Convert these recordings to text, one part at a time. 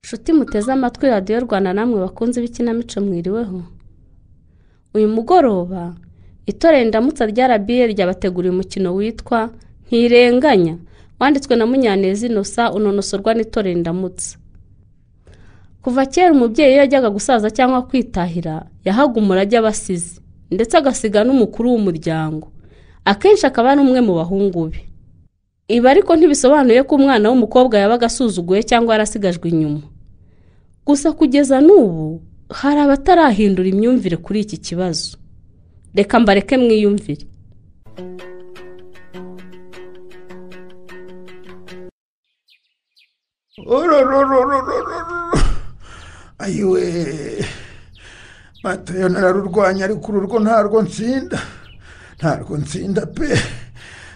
nshuti muteze amatwi radiyo rwanda namwe bakunze ibikinamico mwiriweho uyu mugoroba itorero indamutsa rya rba ryabateguriye umukino witwa ntirenganya wanditswe na munyaneza inosa unonosorwa n'itorero indamutsa kuva kera umubyeyi iyo yajyaga gusaza cyangwa kwitahira yahaga umurage abasizi ndetse agasiga n'umukuru w'umuryango akenshi akaba ari umwe mu bahungu be ibi ariko ntibisobanuye ko umwana w'umukobwa yabaga asuzuguye cyangwa yarasigajwe inyuma gusa kugeza n'ubu hari abatarahindura imyumvire kuri iki kibazo reka mbareke mwiyumvire ayiwe matayo nararurwanya ariko ururwo ntarwo nsinda ntarwo nsinda pe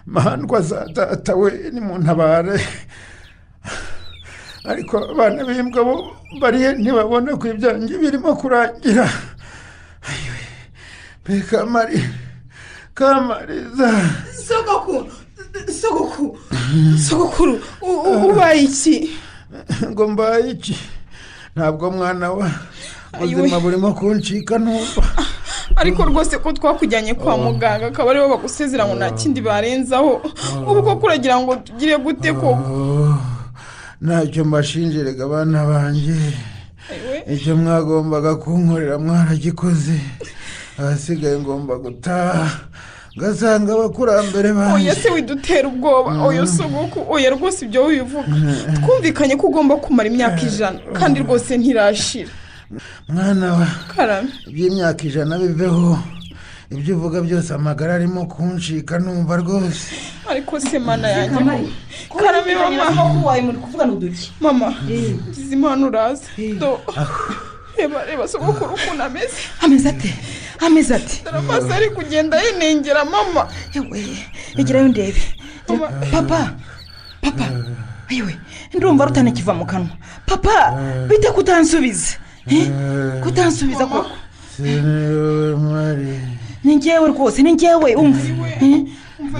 mandwa za data we nimuntabare ariko abana b'imbwa bo bariye ntibabona ko ibyanjye birimo kurangira ayiwe pe kamari kamariza sogokuru sogokuru sogokuru ubaye iki ngo mbaye iki ntabwo mwana wa ubuzima burimo kuncika ntumva ariko rwose ko twakujyanye kwa muganga akaba aribo bagusezera ngo nta kindi barenzaho ubu koko uragira ngo tugire gute koko ntacyo mbashinjiraga abana banjye icyo mwagombaga kunkorera mwaragikoze ahasigaye ngomba gutaha ugasanga abakurambere oya se widutera ubwoba oya suguku oya rwose ibyo wivuga twumvikanye ko ugomba kumara imyaka ijana kandi rwose ntirashira mwana wa karame iby'imyaka ijana biveho ibyo uvuga byose amagara arimo kuncika numva rwose ariko se mana yanjye karame mama wawe muri kuvugana uduki mama ngize impano uraza do reba reba sogokuru ukuntu ameze ameze ate ameze ati amaso ari kugenda yinengera mama yewe egerayo ndebe papa papa yewe ndumva rutanakiva mu kanwa papa bite kutansubiza kutansubiza koko ni ngewe rwose ni ngewe umva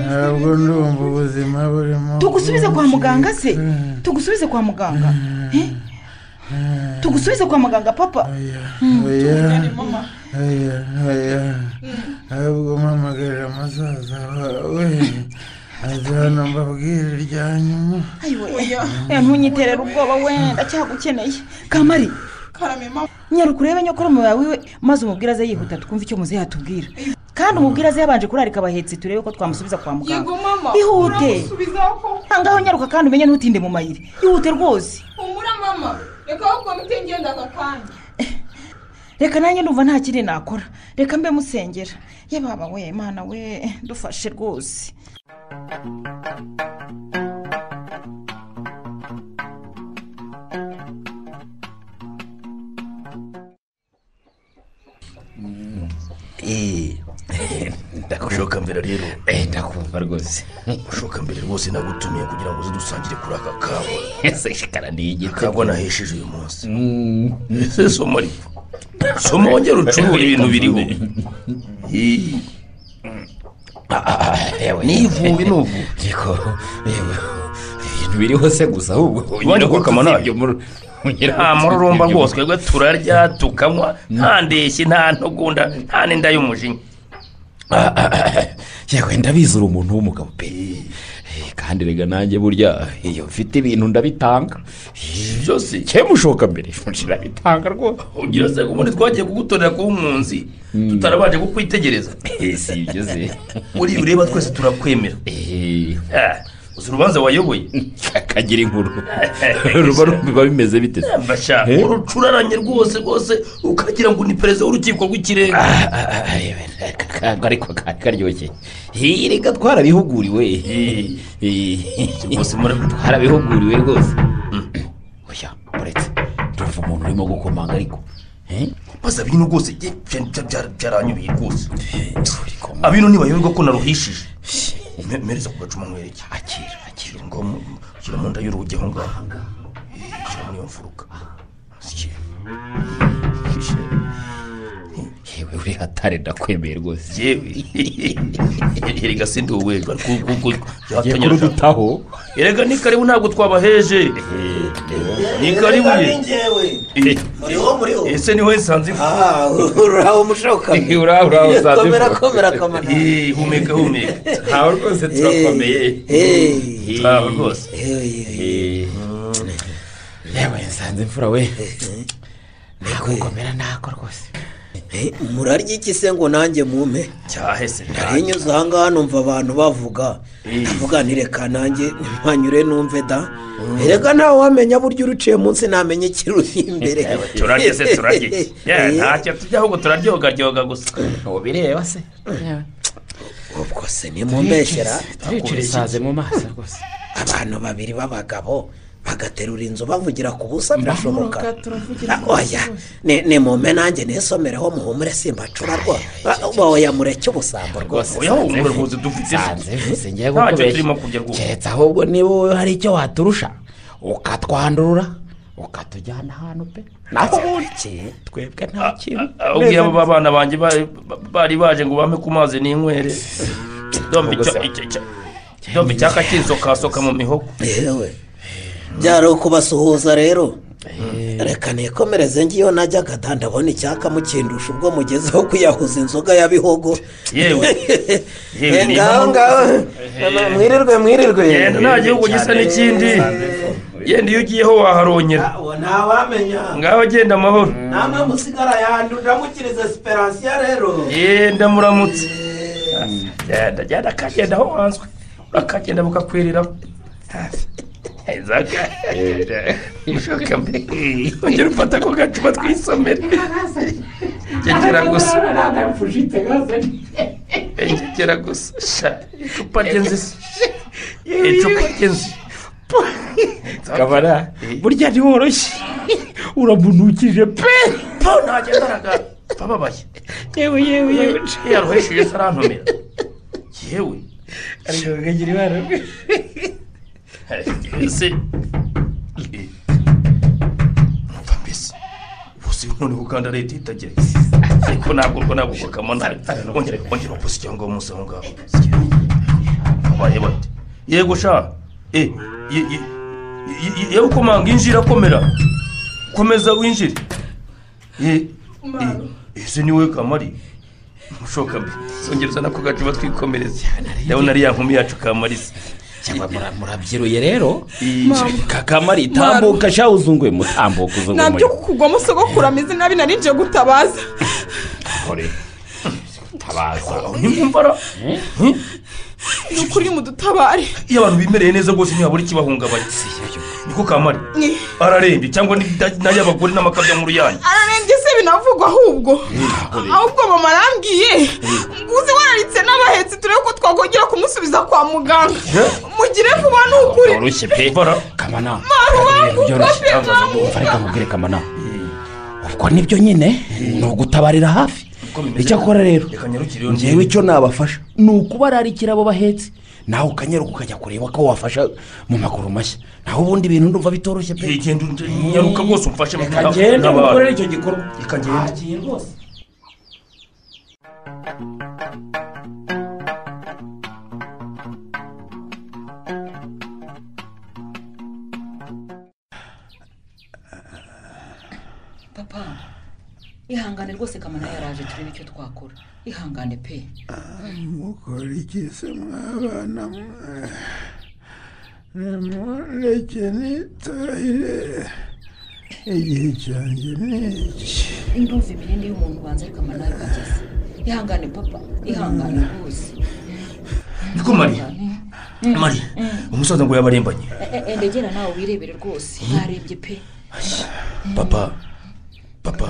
ntabwo ndumva ubuzima burimo tugusubize kwa muganga se tugusubize kwa muganga tugusubize kwa muganga papa oya oya oya ahubwo mpamagarira amazaza wawe aza hano mbabwire irya nyuma ayiwe ntunyiterere ubwoba wenda cyagukeneye kamari karame mama nyaruka urebe nyokoromu yawe iwe maze umubwire aze yihuta twumve icyo muze yatubwira kandi umubwire aze yabanje kurarika abahetse turebe ko twamusubiza kwa muganga yego mama Ihute. uramusubiza koko ahangaho nyaruka kandi umenye ntutinde mu mayiri ihute rwose humura mama reka aho komite ngendaga kandi reka nanjye ndumva nta kindi nakora reka mbe musengera ye baba we imana we dufashe rwose ndakushoka mbere rero Eh, ndakumva rwose ushoka mbere rwose nagutumiye kugira ngo uze dusangire kuri aka kawa ese shikara ni igitego akagwa nahesheje uyu munsi ese soma ariko soma wongere ucurure ibintu biriho Ih, nivubi nubu ariko yewe, ibintu biriho se gusa ahubwo Ubundi koko amanara. nta mururumba rwose rwose twebwe turarya tukanywa nta ndeshyi nta ntugunda nta n'inda y'umujinya yewe ndabizi uri umuntu w'umugabo pe Eh, kandi rega nanjye burya iyo mfite ibintu ndabitanga byose cyemushoka mbere ndabitanga rwose ugira se ubundi twagiye kugutorera kuba umwunzi tutarabanje kukwitegereza Eh, si ibyo se muri iyo ureba twese turakwemera Eh, Ah, uzi urubanza wayoboye akagira inkuru ruba biba bimeze bite se? mbasha Eh? urucuraranye rwose rwose ukagira ngo ni perezida w'urukiko rw'ikirenga Ah, ah, ah, yewe, ka- ka- ka- ariko kari karyoshye Eh, reka twarabihuguriwe Eh, eh, rwose murabitu twarabihuguriwe rwose oya uretse ndumva umuntu urimo gukomanga ariko Eh, baza bino rwose bye- bya- bya- bya- byaranyubiye rwose gukomanga. abino ntibayoberwa ko naruhishije Me- mereza ku gacuma nkwereke akira akira ngo mu- mu- shyira mu nda y'urugi aho ngaho Eh, shyira muri iyo mfuruka Shyira. Shyira. yewe uri hatare ndakwemeye rwose yewe erega si ndi uwejwe kuko Ngiye kurudutaho erega ni karibu ntabwo twabaheje ni karibuye njyewe Eh, muriho muriho ese niho sanze ifu aha uraho Eh, mushokame uraho uraho sanze ifu komera komera kamana Eh, humeka humeka ntawe rwose turakomeye Eh, eh. ntawe rwose Eh, Eh, yewe nsanze imfura we nakukomera ntako rwose eh, murarya iki se ngo nanjye mume cyahese nari nyuze aha ngaha numva abantu bavuga bavuga ntireka nanjye ntanyure numve da reka nawe wamenya buryo uruciye munsi ntamenya ikiruri imbere turarye se turarye Yeah, ntacyo tujya ahubwo turaryogaryoga gusa ubireba se yewe ubwo se nimumbeshyera turicura isaze mu maso rwose abantu babiri b'abagabo bagaterura inzu bavugira ku busa birashoboka Ah, oya ni ni mume nanjye nisomereho muhumure simbacura rwo oya mureke ubusambo rwose oya humura rwose dufite nsanze vise ngiye Ntacyo kukubeshya turimo kurya rwose. keretse ahubwo niba wowe hari icyo waturusha ukatwandurura ukatujyana ahantu pe natwe ubundi twebwe nta kintu ubwiye abo bana banjye bari- bari baje ngo bame ku mazi n'inywere dombe icyo icyo icyo dombe icyaka kisokasoka mu mihogo yewe byari ukubasuhuza rero reka nikomereze ngiyo najyaga da ndabona icyaka mukindusha ubwo mugezeho kuyahuza inzoga ya bihogo yewe yewe Eh, ni ngaho ngaho mwirirwe mwirirwe yenda nta gihugu gisa n'ikindi yenda iyo ugiyeho waharongera ntawamenya ngaho genda amahoro namwe musigara yandu ndamukiriza siperansiya rero yenda muramutse genda genda kagenda aho wanzwe bakagenda bakakwiriraho inzoga mushoka mbere ongera ufata ako gacupa twisomere ngegera gusa ngegera gusa sha icupa ry'inzizi icupa ry'inzi kabara burya ntiworoshye uramunukije pe po ntagenda aragara bababaye yewe yewe yewe yaruhesheje se arantumira yewe ariko bakagira ibara ese numva mbese bose noneho uganda leta itagira ariko ntabwo urwo ntabwo urwo kamana wongere wongere wakoze cyangwa umunsi aho ngaho abaye bate yego sha eh, ye- ye- ye- ye- yewe ukomanga injira komera komeza winjire Eh, eh, ese ni wowe kamari mushoka mbi songereza nako gacuba twikomereze ndabona ari ya nkumi yacu kamarisa cyangwa mura- murabyiruye rero Mama. kakamari tambuka sha uzunguye mutambuka uzunguye ntabyo kugwamo sogokuru ameze nabi nari nje gutabaza muri tabaza nimwumvara ni ukuri mudutabare iyo abantu bimereye neza rwose ntihabura ikibahungabanya niko kamari ararembye cyangwa n'ay'abagore n'amakabya mu ruyange ararembye se binavugwa ahubwo ahubwo mama arambwiye ngo uzi wararitse n'abahetse turebe ko twakongera kumusubiza kwa muganga mugire vuba ni ukuri byoroshye pe Bara. kamana wangu, byoroshye Papa wangu. umva reka nkubwire kamana ubwo nibyo nyine ni ugutabarira hafi Uko bimeze. icyakora rero reka nyarukire iyo ngewe icyo nabafasha ni ukubararikira abo bahetse nawe ukanyaruka ukajya kureba ko wafasha mu maguru mashya naho ubundi ibintu ndumva bitoroshye pe genda unde- nyaruka rwose umfashe reka ngende ngukorere icyo gikorwa reka ngende papa ihangane rwose kamana yaraje turebe icyo twakora ihangane pe mukora iki se mwabana mwe nimureke nitahire igihe cyanjye ni iki ndumva imirindi y'umuntu ubanza ariko kamana yarahageze ihangane papa ihangane rwose niko mari mari umusaza ngo yabarembanye E- e- ndegera nawe wirebere rwose ntarembye pe papa papa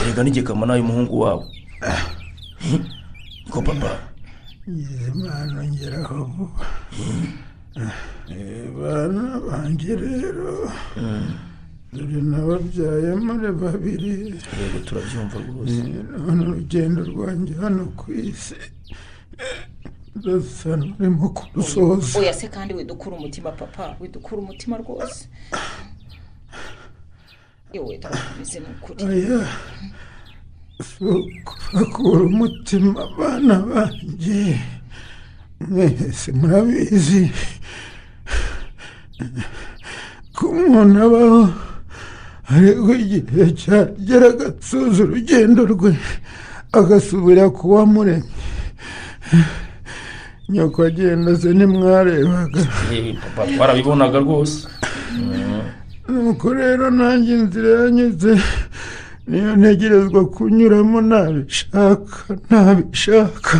erega n'igikama nawe umuhungu wawe Eh, niko papa ngize impano ngeraho vuba Eh, bana banjye rero dore nababyaye muri babiri yego turabyumva rwose none urugendo rwanjye hano ku isi ndasa n'urimo kurusoza oya se kandi widukura umutima papa widukura umutima rwose yewe ndakomeze ni ukuri oya si ukubakura umutima abana banjye mwese murabizi ko umuntu abaho aregwa igihe cyagera agasoza urugendo rwe agasubira ku wamuremye nyoko agenda ze ntimwarebaga Eh, papa twarabibonaga rwose Mm. nuko rero nanjye inzira yanyuze niyo ntegerezwa kunyuramo ntabishaka ntabishaka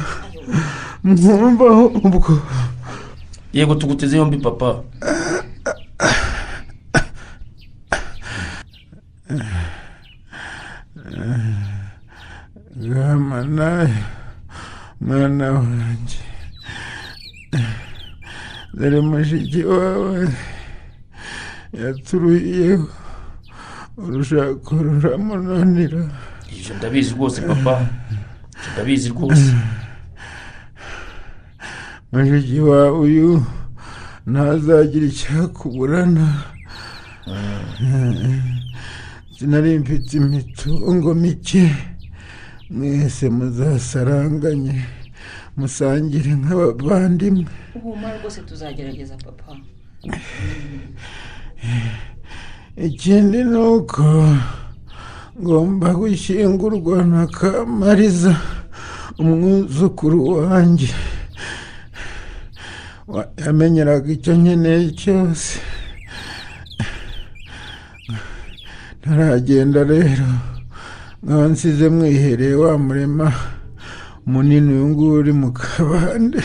mwumvaho ubwo yego tuguteze yombi papa rama nawe mwana wanjye dore mushiki wawe yaturuyeho urushako ruramunanira ibyo ndabizi rwose papa Ibyo ndabizi rwose mushiki wawe uyu ntazagira icyakuburana sinari mfite imitungo mike mwese muzasaranganye musangire nk'abavandimwe uhumura rwose tuzagerageza papa ikindi ni uko ngomba gushyingurwa na kamariza umwuzukuru wanjye Wa- yamenyeraga icyo nkeneye cyose ntaragenda rero nkaba nsize mwihereye wa murema munini uyu nguyu uri mu kabande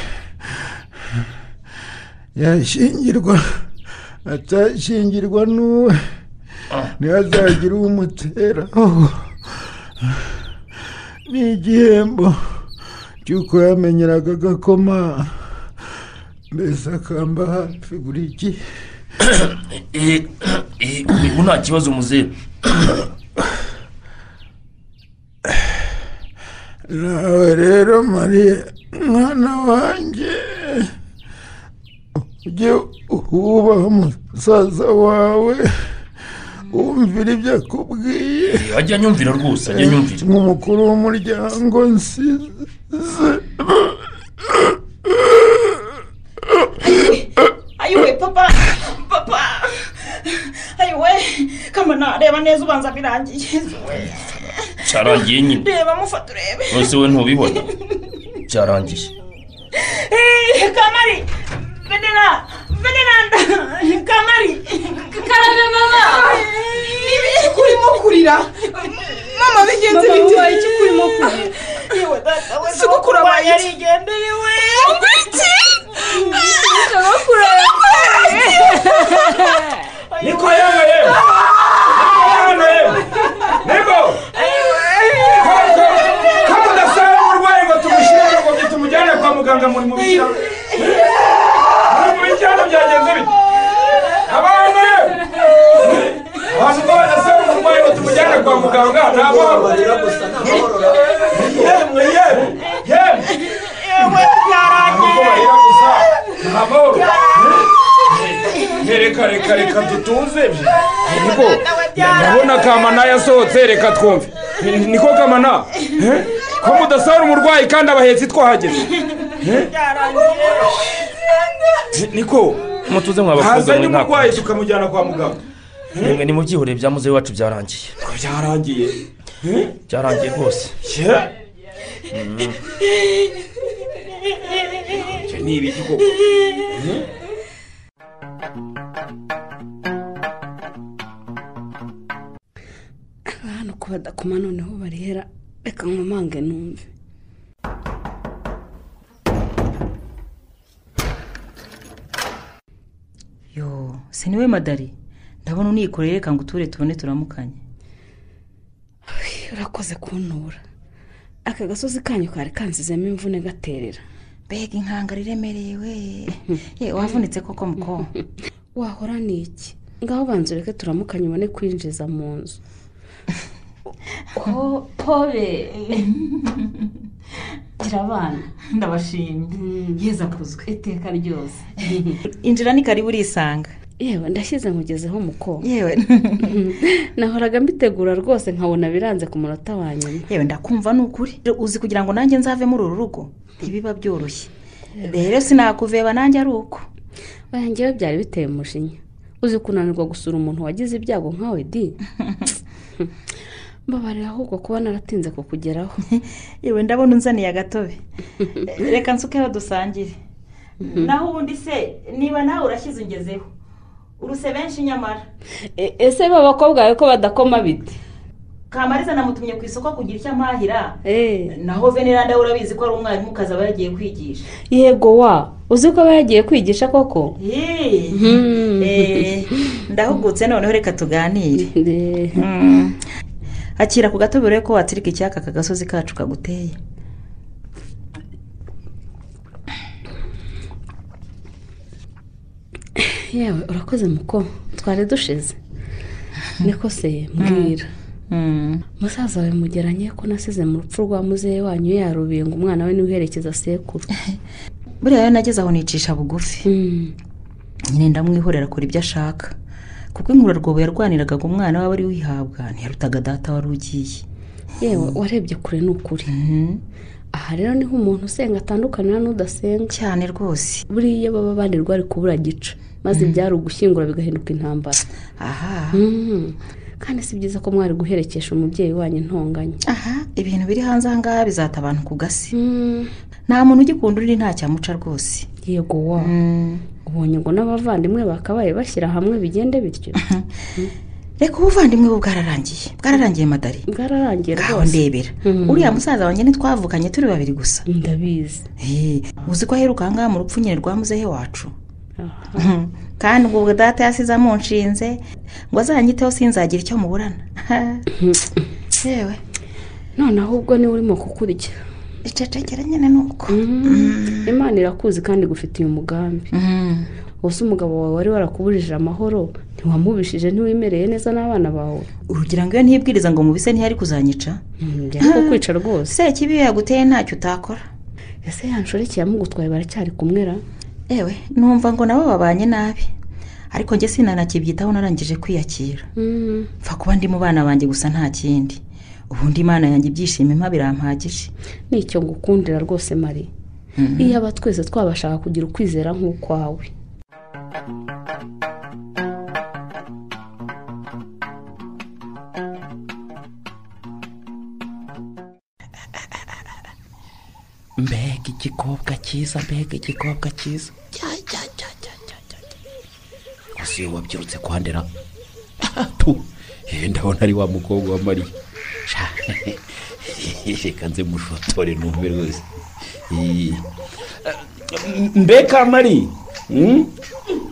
yashyingirwa atashyingirwa n'uwe ntihazagira umuteraho ni igihembo cy'uko yamenyeraga agakoma mbese akamba hafi buri gihe Eh, eh, ubu nta kibazo muzeru nawe rero mariya mwana wanjye ujye wubaha umusaza wawe wumvira ibyo akubwiye Eh, ajya anyumvira rwose ajya anyumvira nk'umukuru w'umuryango nsize ayiwe papa papa ayiwe kamana reba neza ubanza birangiye cyarangiye nyine reba mufata urebe rwose we ntubibona cyarangiye Eh, kamari venera veneranda kamari karame mama Niba iki urimo kurira mama bigenze bite yewe data we Sogokuru abaye iki? yarigendeye we Wumva iki niko yewe yewe yewe yewe niko kaba udasaba umurwayi ngo tumushyire ngo tumujyane kwa muganga muri mu bitaro muri mu bitaro byagenze bite abantu yewe abantu ko badasaba umurwayi ngo tumujyane kwa muganga ni ababo yemwe yewe yewe ntabwo barira gusa ni amahoro Eh, reka reka reka dutuze Eh, niko ndabona kamana yasohotse reka twumve Eh, niko kamana Eh, ko mudasahura umurwayi kandi abahetsi twahageze Eh? Eh, niko mutuze mwabakobwa hazanye mwe ntabwo umurwayi tukamujyana kwa muganga mwe ni mu byihorere bya muzehe wacu byarangiye byarangiye byarangiye rwose icyo ni ibiki koko hano ko badakoma noneho barihera reka nkomange numve yo si niwe madari ndabona unikoreye reka ngo uture tubone turamukanye urakoze kuntura aka gasozi kanyu kari kansizemo imvune gaterera mbega inkangara iremereye we ye wavunitse koko muko wahora ni iki ngaho banza ureke turamukanye ubone kwinjiza mu nzu pobe gira abana ndabashimye yeza kuzwe iteka ryose injira ni karibu urisanga yewe ndashyize nkugezeho mukobwa yewe nahoraga mbitegura rwose nkabona biranze ku munota wa nyuma yewe ndakumva ni ukuri uzi kugira ngo nanjye nzave muri uru rugo ntibiba byoroshye rero sinakuveba nanjye ari uko oya njyewe byari biteye umujinya uzi kunanirwa gusura umuntu wagize ibyago nkawe di mbabarira ahubwo kuba naratinze kukugeraho yewe ndabona unzaniye agatobe reka nsukeho dusangire naho ubundi se niba nawe urashyize ungezeho uruse benshi nyamara E- ese b'abakobwa bawe ko badakoma bite kamariza namutumye ku isoko kugira icyo amahira eee naho veneranda we urabizi ko ari umwarimu kazi aba yagiye kwigisha yego wa uzi ko aba yagiye kwigisha koko Yee. Hmm. Eh, ndahugutse noneho reka tuganire Eh, Mm. akira ku gatobe urebe ko watsirika icyaka aka gasozi kacu kaguteye yewe urakoze muko twari dushize niko se mbwira Mm. musaza wawe mugeranye ko nasize mu rupfu rwa muzehe wanyu yarubiye ngo umwana we ntiwiherekeza sekuru buriya rero nageze aho nicisha bugufi Hmm. nyine ndamwihorera akora ibyo ashaka kuko inkurarwobo yarwaniraga ngo umwana waba ari wihabwa ntiyarutaga data wari ugiye yewe warebye kure ni ukuri Mhm. aha rero niho umuntu usenga atandukanira n'udasenga cyane rwose buriya baba banirwa ari kubura gica maze ibyari ugushyingura bigahinduka intambara aha Hmm. kandi si byiza ko mwari guherekesha umubyeyi wanyu intonganya aha ibintu biri hanze aha ngaha bizata abantu ku gasi Hmm. nta muntu ugikunda undi ntacyamuca rwose yego wa ubonye ngo n'abavandimwe bakabaye bashyira hamwe bigende bityo reka ubuvandimwe bwe bwararangiye bwararangiye madari bwararangiye ngaho rwose ndebera Mhm. uriya musaza wanjye ntitwavukanye turi babiri gusa ndabizi Eh, uzi ko aheruka aha ngaha mu rupfu nyine rwa muzehe wacu Aha. Mhm. kandi ubwo ubwo data yasizamo nshinze ngo azanyiteho sinzagira icyo muburana yewe noneho ubwo niwe urimo kukurya icecekera nyine ni uko imana irakuzi kandi igufitiye umugambi Mhm. ubuse umugabo wawe wari warakubujije amahoro ntiwamubishije ntiwemereye neza n'abana bawe urugira ngo iyo ntibwiriza ngo mubise ntiyari kuzanyica Hmm, byari kukwica rwose se kibi iyo yaguteye ntacyo utakora ese ya nshoreke yamugutwaye baracyari kumwera yewe numva ngo nabo babanye nabi ariko njye sinanakibyitaho narangije kwiyakira Hmm. mfa kuba ndi mu bana banjye gusa nta kindi ubundi imana yanjye ibyishimo impa birampagije ni icyo ngukundira rwose mari iyo aba twese twabashaka kugira ukwizera nk'ukwawe mbega igikobwa cyiza mbega igikobwa cyiza cya cya cya cya cya cya cya gusa iyo wabyirutse kwandera tu eh, ndabona ari wa mukobwa wa mariya Sha, reka nze mushotore numve rwose Eh, mbe kamari Mm?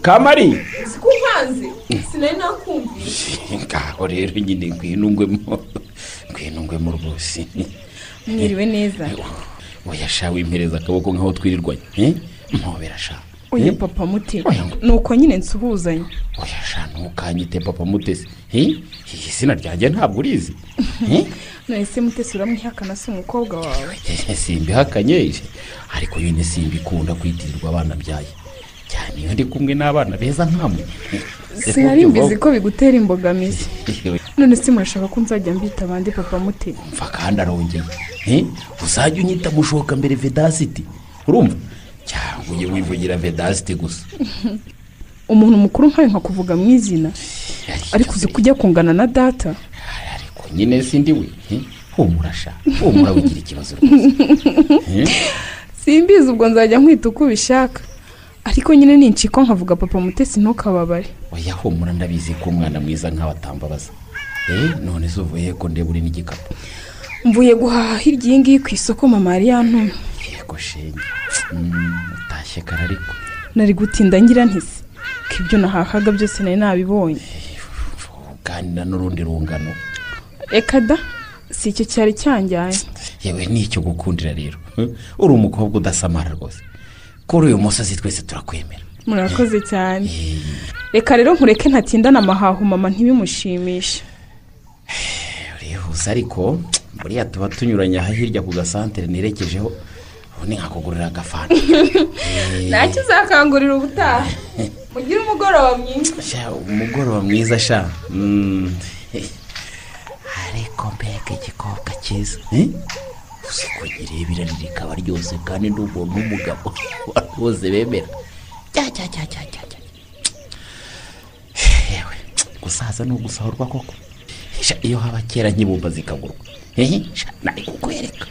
kamari uzi ko nkanze sinari nakumva ngaho rero nyine ngwinungwemo ngwinungwemo rwose mwiriwe neza oya sha wimpereza akaboko nk'aho twirirwanye eh? mpobera sha uyu Eh? papa muti Oya. ni uko nyine nsuhuzanya oya sha ntukanyite papa mutesi Eh? izina ryanjye ntabwo urizi Eh? nahise mutesi uramwihakana si umukobwa wawe simbihakanye ariko yone simbikunda kwitirirwa abana byaye cyane iyo ndi kumwe n'abana beza nkamwe sinari mbizi ko bigutera imbogamizi none se murashaka ko nzajya mbita abandi papa muti mva kandi arongeye Eh? uzajya unyita mushoka mbere vedasiti urumva cyangwa ujye wivugira vedasiti gusa umuntu mukuru nkawe nkakuvuga mu izina ariko uzi ko ujya kungana na data ariko nyine sindi we Eh? humura sha humura wigira ikibazo rwose simbizi ubwo nzajya nkwita uko ubishaka ariko nyine ninciko nkavuga papa mutesi ntukababare oya humura ndabizi ko umwana mwiza nkawe atambabaza Eh, none se uvuye ko ndeba uri n'igikapu mvuye guhaha hirya iyi ngiyi ku isoko mama yari yantumye yego shenge Mm, utashye kare ariko nari gutinda ngira ntise ko ibyo nahahaga byose nari nabibonye uganira n'urundi rungano reka da si icyo cyari cyanjyanye yewe nicyo gukundira rero Eh, uri umukobwa udasamara rwose kuri uyu musozi twese turakwemera murakoze cyane reka rero nkureke ntatindana amahaho mama ntibimushimishe urihuse ariko buriya tuba tunyuranye aha hirya ku gasantere nerekejeho ubundi nkakugurira agafanta ntacyo uzakangurira ubutaha mugire umugoroba mwiza Sha, umugoroba mwiza sha Mm. ariko mbega igikobwa cyiza Eh? uzi ko nyirebera ririkaba ryose kandi ni umuntu w'umugabo bose bemera Cya, cya, cya, cya, cya, cya. gusaza ni ugusahurwa koko Sha, iyo haba kera nk'ibumba zikagurwa hehe sha, nari kukwereka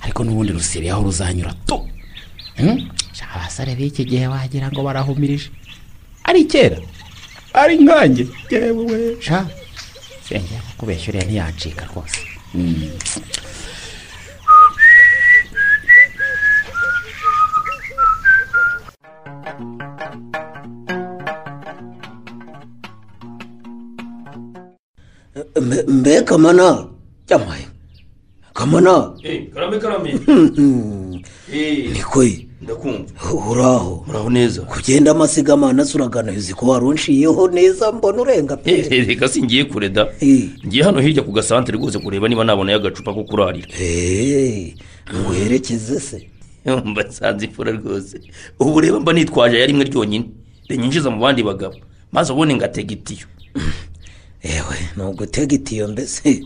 ariko n'ubundi rusiri aho ruzanyura tu Hmm? Sha, abasore b'iki gihe wagira ngo barahumirije ari kera ari nkanjye yewe sha senge kubeshya uriya ntiyacika rwose Mm. mbe mbe kamana yamaye kamana Eh, karame karame Eh, nikoye ndakumva uraho muraho neza kugenda amasigamana suragana uzi ko warunshiyeho neza mbona urenga pe Eh, eh, reka singiye kure da Eh. ngiye hano hirya ku gasantere rwose kureba niba nabonayo agacupa ko kurarira Hey, nguherekeze se mba nsanze imfura rwose ubu reba mba nitwaje aya rimwe ryonyine rinyinjiza mu bandi bagabo maze ubundi ngatega itiyo ewe ni ugutega itiyo mbese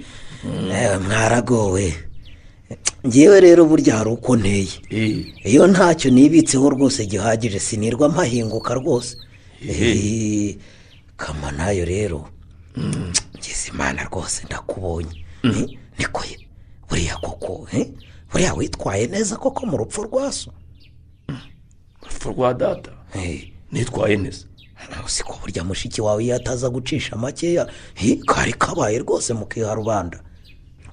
Ewe, mwaragowe ngewe rero burya hari uko nteye Eh, iyo ntacyo nibitseho rwose gihagije sinirwa mpahinguka rwose Eh, kama nayo rero ngize imana rwose ndakubonye Eh, niko ye buriya koko eh, buriya witwaye neza koko mu rupfu rwaso urupfu rwa data Eh, nitwaye neza si ko burya mushiki wawe iyo ataza gucisha makeya eh, kari kabaye rwose mukiha rubanda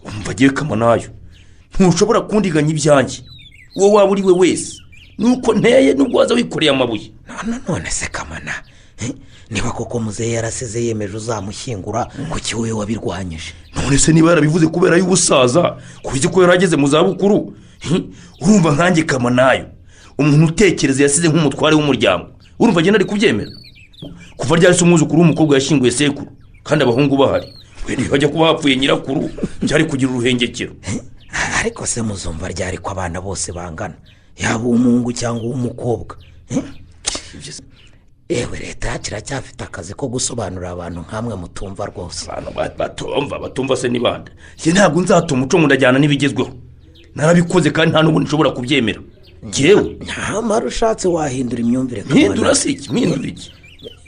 umva agiye kamanayo ntushobora kundiganya ibyanjye uwo waba uri we wese nuko nteye nubwo waza wikoreye amabuye none none se kamana eh, niba koko muzehe yarasize yemeje uzamushyingura kuki wowe wabirwanyije none se niba yarabivuze kubera y'ubusaza kuzi ko yarageze mu zabukuru hi, urumva nkanjye kamanayo umuntu utekereza yasize nk'umutware w'umuryango urumva agenda ari kubyemera kuva ryahise umwuzukuru w'umukobwa yashyinguye sekuru kandi abahungu bahari we ntihajya kuba hapfuye nyirakuru byari kugira uruhengekero ariko se muzumva ryari ko abana bose bangana yaba uw'umuhungu cyangwa uw'umukobwa eh? ewe leta kiracyafite akazi ko gusobanurira abantu nk'amwe mutumva rwose abantu ba- batumva batumva se n'ibanda njye ntabwo nzata umuco ngo ndajyana n'ibigezweho narabikoze kandi nta n'ubundi nshobora kubyemera ngewe ntamara ushatse wahindura imyumvire mpindura Kamana. se iki mpindura iki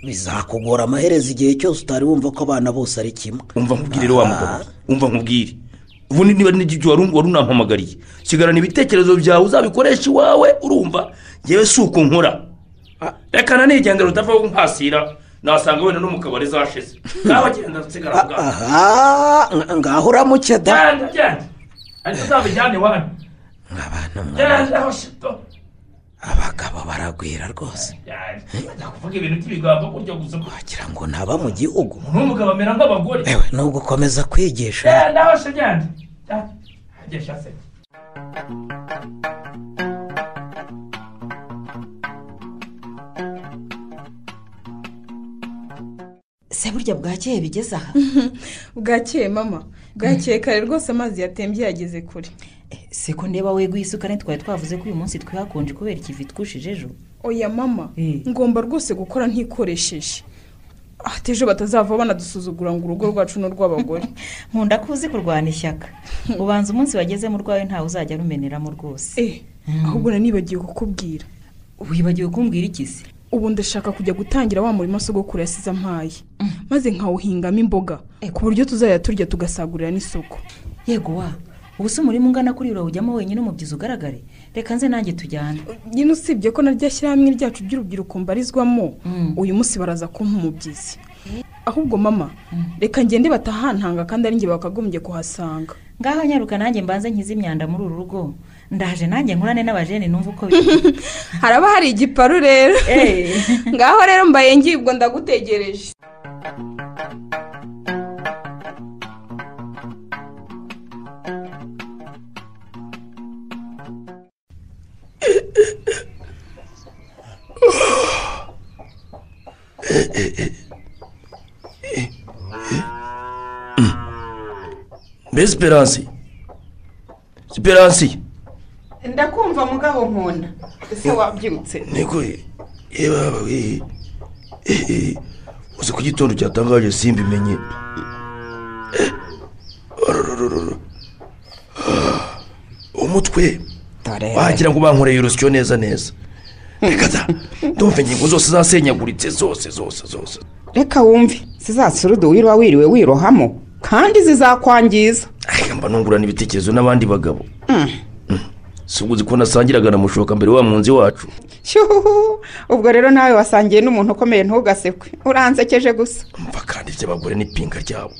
bizakugora amaherezo igihe cyose utari wumva ko abana bose ari kimwe umva nkubwire wa mugabo Ah. umva nkubwire ubundi niba n'igyo wari wari unampamagariye sigarana ibitekerezo byawe uzabikoresha iwawe urumva ngewe si uko nkora reka nanigenge rutavaho nkasira nasanga wenda no mu kabari zashize nawe genda nsigara aho ngaho aha nga- ngaho uramuke da genda genda ariko uzabijyane iwanyu nk'abantu mwa genda aho shito abagabo baragwira rwose bajya kuvuga ibintu by'ibigambo gutya gusa wagira ngo ntaba mu gihugu umuntu w'umugabo amera nk'abagore ewe ni ugukomeza kwigisha genda aho se genda Ah, agisha se se burya bwakeye bigeze aha bwakeye mama bwakeye kare rwose amazi yatembye yageze kure se ko ndeba weguye isukari twari twavuze ko uyu munsi twihakonje kubera ikivi twushije ejo oya mama Eh. ngomba rwose gukora ntikoresheje ahata ejo batazava banadusuzugura ngo urugo rwacu ni urw'abagore nkunda ko uzi kurwana ishyaka ubanza umunsi wagezemo urwawe ntawe uzajya arumeneramo rwose eh ahubwo nanibagiwe kukubwira wibagiwe kumbwira iki se ubu ndashaka kujya gutangira wa murima sogokuru yasize ampaye maze nkawuhingamo imboga Eh. ku buryo tuzajya turya tugasagurira n'isoko yego wa ubu se umurima ungana kuri urawujyamo wenyine umubyizi ugaragare reka nze nanjye tujyane nyine usibye ko naryo shyirahamwe ryacu ry'urubyiruko mbarizwamo Mm. uyu munsi baraza kumpa umubyizi ahubwo mama reka ngende batahantanga kandi ari njye bakagombye kuhasanga ngaho nyaruka nanjye mbanze nkize imyanda muri uru rugo ndaje nanjye nkurane n'abajene numva uko biri haraba hari igiparu rero Eh. ngaho rero mbaye ngibwa ndagutegereje mbese esperance esperance ndakumva mugabo nkunda ese wabyirutse niko yewe haba we uzi ko igitondo cyatangaje simbimenye Eh, orororororo. Ah, umutwe wagira ngo bankoreye urusyo neza neza reka da ndumva ingingo zose zasenyaguritse zose zose zose reka wumve zizasurudu wiriwe wiriwe wirohamo kandi zizakwangiza ariko mba nungurana ibitekerezo n'abandi bagabo si uguzi ko nasangiraga na mushoka mbere wa munzi wacu Shyuhuhu. ubwo rero nawe wasangiye n'umuntu ukomeye ntugasekwe uransekeje gusa mva kandi iby'abagore n'ipinga ryabo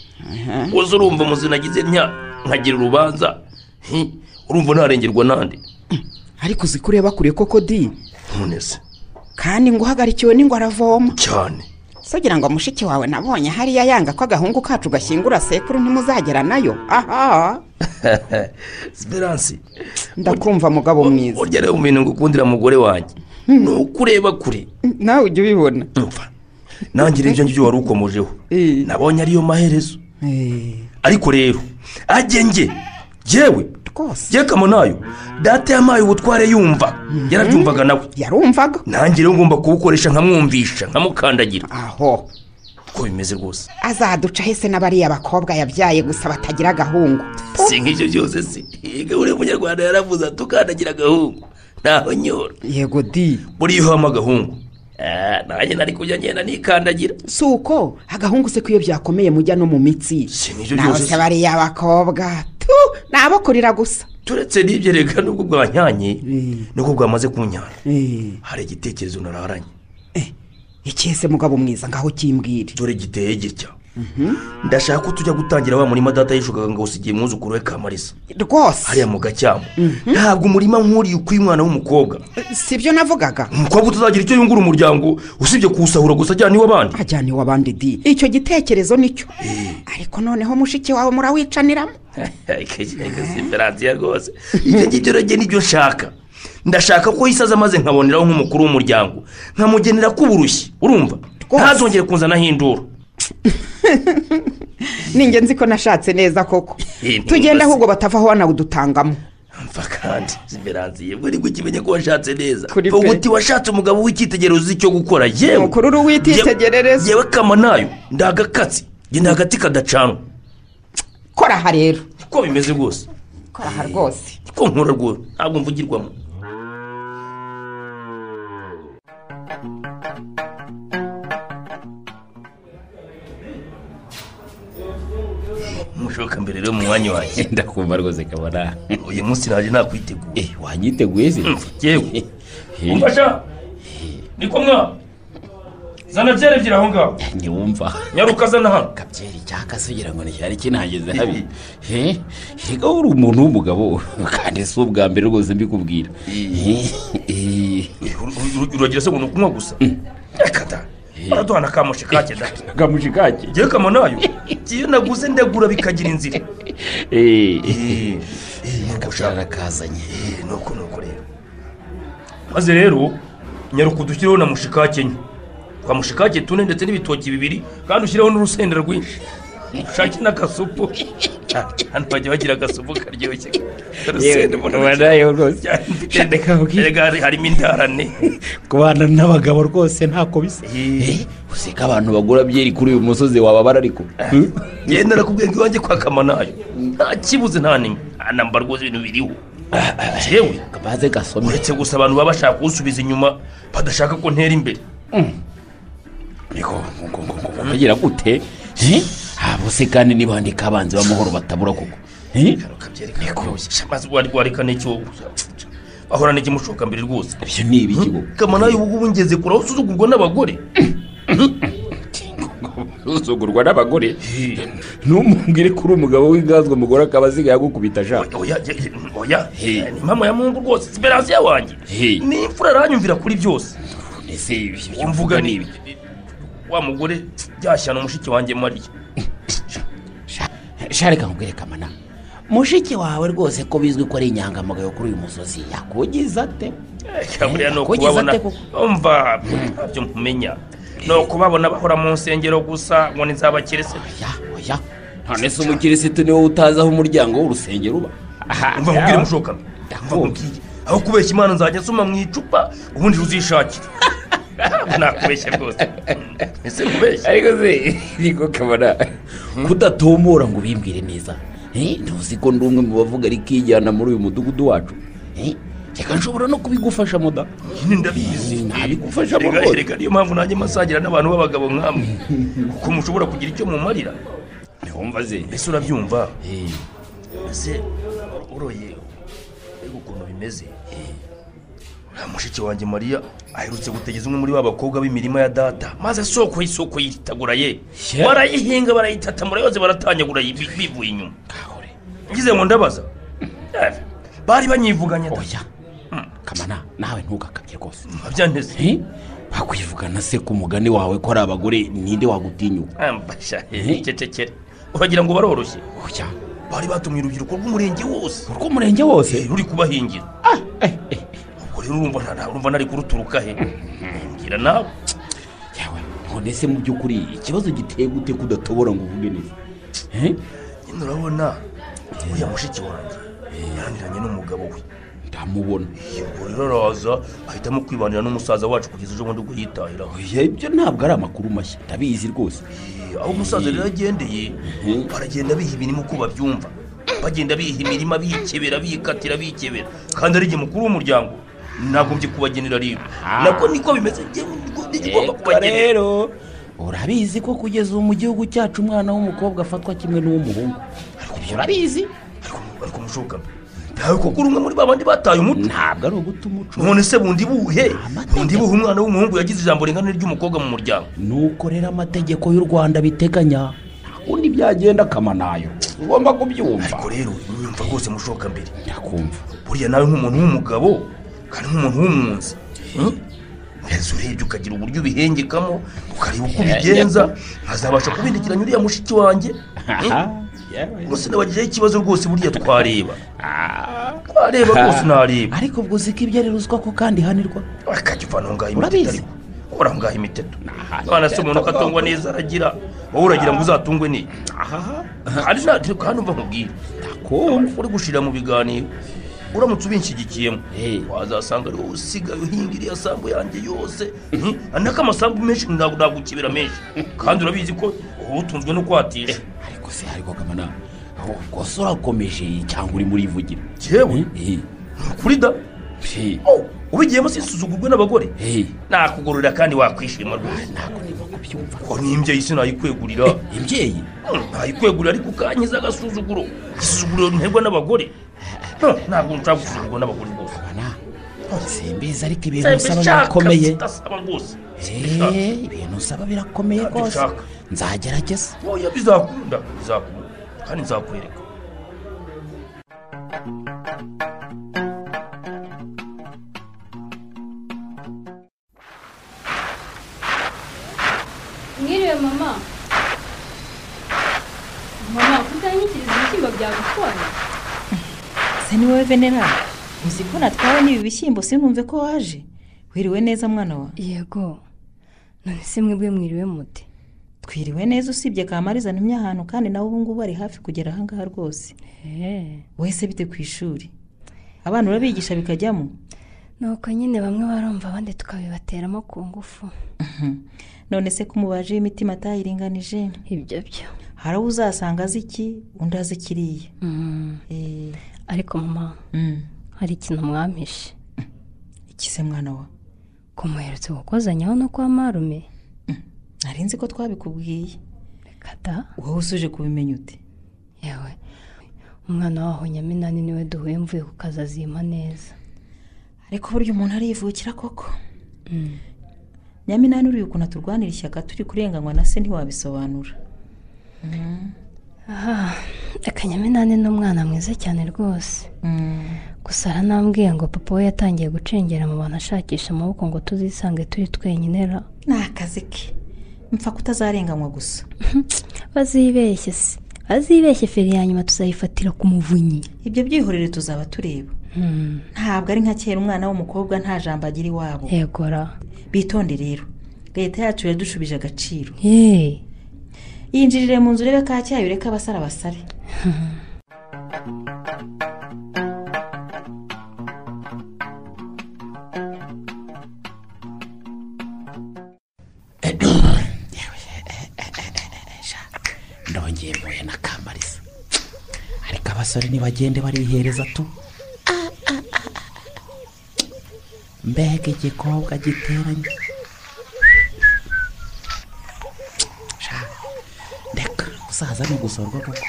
uzi urumva umuzina agize ntya nkagira urubanza hi, urumva ntarengerwa nande ariko uzi ko ureba kure koko di none se kandi ngo uhagarikiwe n'ingwe aravoma cyane sugira ngo mushiki wawe nabonye hariya yanga ko agahungu kacu gashyingura sekuru ntimuzagera nayo aha siperansi ndakumva mugabo mwiza urya rero mu bintu ngukundira mugore wanjye ni uko ureba kure nawe ujya ubibona mva nanjye rero ibyo ngibyo wari ukomojeho Eh. nabonye ariyo maherezo Eh, ariko rero agenge yewe rwose yekamo nayo data yampaye ubutware yumva yarabyumvaga nawe yarumvaga nanjye rero ngomba kuwukoresha nkamwumvisha nkamukandagira aho uko bimeze rwose azaduca hese n'abariya bakobwa yabyaye gusa batagira agahungu si nk'ibyo byose si yega buriya munyarwanda yaravuze ati ukandagira agahungu ntaho nyora yego di buriya iyo uhama agahungu Ah, nanjye nari kujya ngenda nikandagira si uko agahungu se ko iyo byakomeye mujya no mu mitsi si nk'ibyo nawe byose se si bariya bakobwa tu ni abo kurira gusa turetse n'ibyo reka nubwo bwanyanye nubwo bwamaze kunyana Eh, hari igitekerezo nararanye ikihe se mugabo mwiza ngaho kimbwire dore giteye gitya ndashaka ko tujya gutangira wa murima data yishukaga ngo usigiye umwuzukuru we kamarisa rwose hariya mu gacyamo ntabwo umurima nk'uriya ukwiye umwana w'umukobwa si byo navugaga umukobwa utazagira icyo yungura umuryango usibye kuwusahura gusa ajyana iw'abandi ajyana iw'abandi di icyo gitekerezo nicyo ariko noneho mushiki wawe murawicaniramo siperansiya rwose ibyo ngibyo rero njye nibyo nshaka ndashaka ko yisaza maze nkaboneraho nk'umukuru w'umuryango nkamugenera k'uburushyi urumva Rwose. ntazongere kunzanaho induru ni ingenzi ko nashatse neza koko Eh, ni tugenda ngombwa se. ahubwo batavaho banawudutangamo mva kandi siperansiya bwo ni gukimenya ko washatse neza Kuri ubu pe. uti washatse umugabo w'icyitegererezo uzi icyo gukora yewe mukuru uri Ye- uwitegerereza yewe kama nayo ndagakatsi njye nta gati kadacanwa kora aha rero uko bimeze rwose kora aha rwose uko nkora rwose ntabwo mvugirwamo mushoka mbere rero mu mwanya wanjye ndakumva rwose kabona uyu munsi nanjye nakwiteguye Eh, wanyiteguye se yewe Eh, umfasha niko mwa zana byerebye aho ngaho ntiwumva nyaruka zana hano kabyeri cyaka se ugira ngo nticyari kinageze habi Eh, reka wowe uri umuntu w'umugabo kandi si ubwa mbere rwose mbikubwira Eh, eh, uragira se ngo ni ukunywa gusa reka da baraduhana kamushi kake da akamushi kake ngewe kama nayo iyo naguze ndagura bikagira inzira eh, ushaka karakazanye nuko nuko rero maze rero nyaruka udushyireho na mushikake enye twa mushikake tune ndetse n'ibitoki bibiri kandi ushyireho n'urusenda rwinshi ushake n'agasupu hano bajya bagira agasupu karyoshye urusenda mbona ubanayo rwose Shaka ubwire. reka harimo indarane kubana n'abagabo rwose ntako bisa Eh, useka abantu bagura byeri kuri uyu musozi wababara ariko Hmm? ngenda nakubwiye ngo iwanjye kwa kamanayo nta kibuze nta nimwe anamba rwose ibintu biriho yewe kabaze gasome uretse gusa abantu baba bashaka kuwusubiza inyuma badashaka ko ntera imbere ariko ngo- ngo- ngo- ngo bagira gute Eh? Ah, bose kandi nibandika abanzi b'amahoro batabura koko Eh? shamaze wari wareka n'icyo ahorana ikimushoka mbere rwose ibyo ni ibigigo kamanayo ubu ngubu ngeze kure aho usuzugurwa n'abagore usugurwa n'abagore ntumubwire ko uri umugabo w'ingazwa umugore akaba asigaye agukubita ashaka oya ye- oya ni mama ya mungu rwose siperansiya wanjye Hey. ni imfura aranyumvira kuri byose ese ibyo Uyu mvuga ni wa mugore byashyana umushiki wanjye mariya shareka nkubwire kamana mushiki wawe rwose ko bizwi ko ari inyangamugayo kuri uyu musozi yakugiza ate buriya Kugize ni ukubabona ate koko? umva ntabyo nkumenya ni ukubabona bahora mu nsengero gusa ngo nizabakirese oya oya none se umukirisitu niwe utazi aho umuryango w'urusengero uba umva nkubwire mushoka umva Ndakumva. nkubwire aho kubeshya imana nzajya nsoma mu icupa ubundi uzishakire nakubeshya rwose ese nkubeshya ariko se niko kabona kudatombora ngo ubimbwire neza Eh, ntuzi ko ndi umwe mu bavuga ariko ijyana muri uyu mudugudu wacu Eh, reka nshobora no kubigufasha moda nyine ndabizi ntabigufasha mu Rega- rwose. rega niyo mpamvu nanjye masagira n'abantu b'abagabo nkamwe kuko mushobora kugira icyo mumarira ntiwumva ze mbese urabyumva Eh, mbese uroye mbega ukuntu bimeze nta mushiki wanjye mariya aherutse gutegeza umwe muri ba bakobwa b'imirima ya data maze soko y'isoko yiritaguraye Yeah. barayihinga barayitata murayoze baratanyagura yi- bi- bivuye inyuma kahore ngize ngo ndabaza Eh, bari banyivuganye da oya kamana nawe ntugakabye rwose babyanteze Eh, bakwivugana se ku mugani wawe ko ari abagore ninde wagutinyuka ambasha Eh. cecekere uragira ngo baroroshye oya bari batumye urubyiruko rw'umurenge wose urw'umurenge wose Eh, ruri kubahingira Ah, eh, eh. ubwo rero urumva nta- nta- urumva nari kuruturuka he mbwira nawe yawe none se mu by'ukuri ikibazo giteye gute kudatobora ngo uvuge neza Eh, nyine urabona uriya mushiki wanjye yananiranye n'umugabo we ndamubona ubwo rero araza ahitamo kwibanira n'umusaza wacu kugeza ejo bundi ubwo yitahiraho Oya, ibyo ntabwo ari amakuru mashya ndabizi rwose Eh, aho umusaza rero agendeye Mhm. baragenda biha imirimo uko babyumva bagenda biha imirima bikebera bikatira bikebera kandi ari igihe mukuru w'umuryango nagombye kubagenera rero nako niko bimeze njyewe niko nigomba Eko kubagenera rero urabizi ko kugeza ubu mu gihugu cyacu umwana w'umukobwa afatwa kimwe n'uw'umuhungu ibyo urabizi ariko ariko mushoboka ntawe koko uri umwe muri babandi bataye umutwe ntabwo ari uguta umuco none se bundi buhe Amategeko. bundi buhe umwana w'umuhungu yagize ijambo ringanire ry'umukobwa mu muryango nuko rero amategeko y'u rwanda biteganya nta kundi byagenda akama nayo ugomba kubyumva ariko rero nyumva rwose mushoka mbere nyakumva buriya nawe nk'umuntu w'umugabo kandi nk'umuntu w'umwunzi hmm? mbese urebye ukagira uburyo ubihengekamo ukareba uko ubigenza nkazabasha kubindikiranya uriya mushiki wanjye Aha, yewe. gusa nabagizeho ikibazo rwose buriya twareba Ah, twareba rwose nareba ariko ubwo uzi ko ibyo ari ruswa ko kandi ihanirwa akajya uvana aho ngaho Urabizi. imiteto ariko uraho ngaho imiteto Nah, none se umuntu imiteto ko atungwa neza aragira wowe uragira ngo uzatungwe n'iyi ahaha kandi nta kandi umva nkubwire ndakumva uri gushirira mu biganiro uramutse ubinshyigikiyemo Eh. wazasanga ari wowe usigaye uhinga iriya sambu yanjye yose nako amasambu menshi ntabwo nagukibira menshi kandi urabizi ko uba utunzwe no kwatisha ariko se ariko kamana ubwo se urakomeje cyangwa uri muri ivugira yewe Eh, kuri da eh, Oh, ubigiyemo sisuzugurwe n'abagore eh. nakugororera kandi wakwishima rwose ntabwo nimo kubyumva ko n'imbyeyi sinayikwegurira imbyeyi Hmm, nayikwegurira ariko ukankiza agasuzuguro isuzuguro nterwa n'abagore Hmm, ntabwo nshaka gusuzugurwa n'abagore rwose bana simbizi ariko ibintu usaba birakomeye sidasaba rwose Eh, ibintu usaba birakomeye Ntabwo rwose nshaka. nzagerageza oya bizakunda bizakunda kandi nzakwereka mwiriwe mama mama kutanyikiriza ibishyimbo byagutwaye se ni wowe venera uzi ko natwawe n'ibi bishyimbo sinumve ko waje wiriwe neza mwana wawe yego none se mwebwe mwiriwe mute twiriwe neza usibye kamariza ntumye ahantu kandi nawe ubu ngubu ari hafi kugera ahangaha rwose Eh, wese bite ku ishuri abana urabigisha bikajyamo nuko nyine bamwe barumva abandi tukabibateramo ku ngufu none se ko umubaji w'imitima atayiringanije ibyo byo hari uwo uzasanga azi iki undi azi kiriya Mm, Eh, ariko mama mm, hari ikintu mwampishe iki se mwana wa kumuherutse gukozanyaho no kwa marume nari nzi ko twabikubwiye reka da wowe usuje kubimenya ute yewe umwana waho nyaminani niwe duhuye mvuye ku kazi azima neza ariko burya umuntu arivukira koko Mm. nyaminani uriya ukuntu aturwanira ishyaka turi kurenganywa na se ntiwabisobanura aha akanyaminani ni umwana mwiza cyane rwose Mm. gusa aranambwiye ngo papa we yatangiye gucengera mu bantu ashakisha amaboko ngo tuzisange turi twenyine ra ni akazi ke mpfa kutazarenganywa gusa bazibeshye se azibeshye feri ya nyuma tuzayifatira ku muvunyi ibyo byihorere tuzaba tureba Hmm, ntabwo ari nka kera umwana w'umukobwa nta jambo agira iwabo yego ra bitonde rero leta yacu yadushubije agaciro yeee yinjirire mu nzu urebe ka cyayo ureke abasara basare ndongeye mpuye na kamariza ariko abasore ntibagende barihereza tu mbega igikobwa giteranye Sha, ndeka gusaza ni ugusorwa koko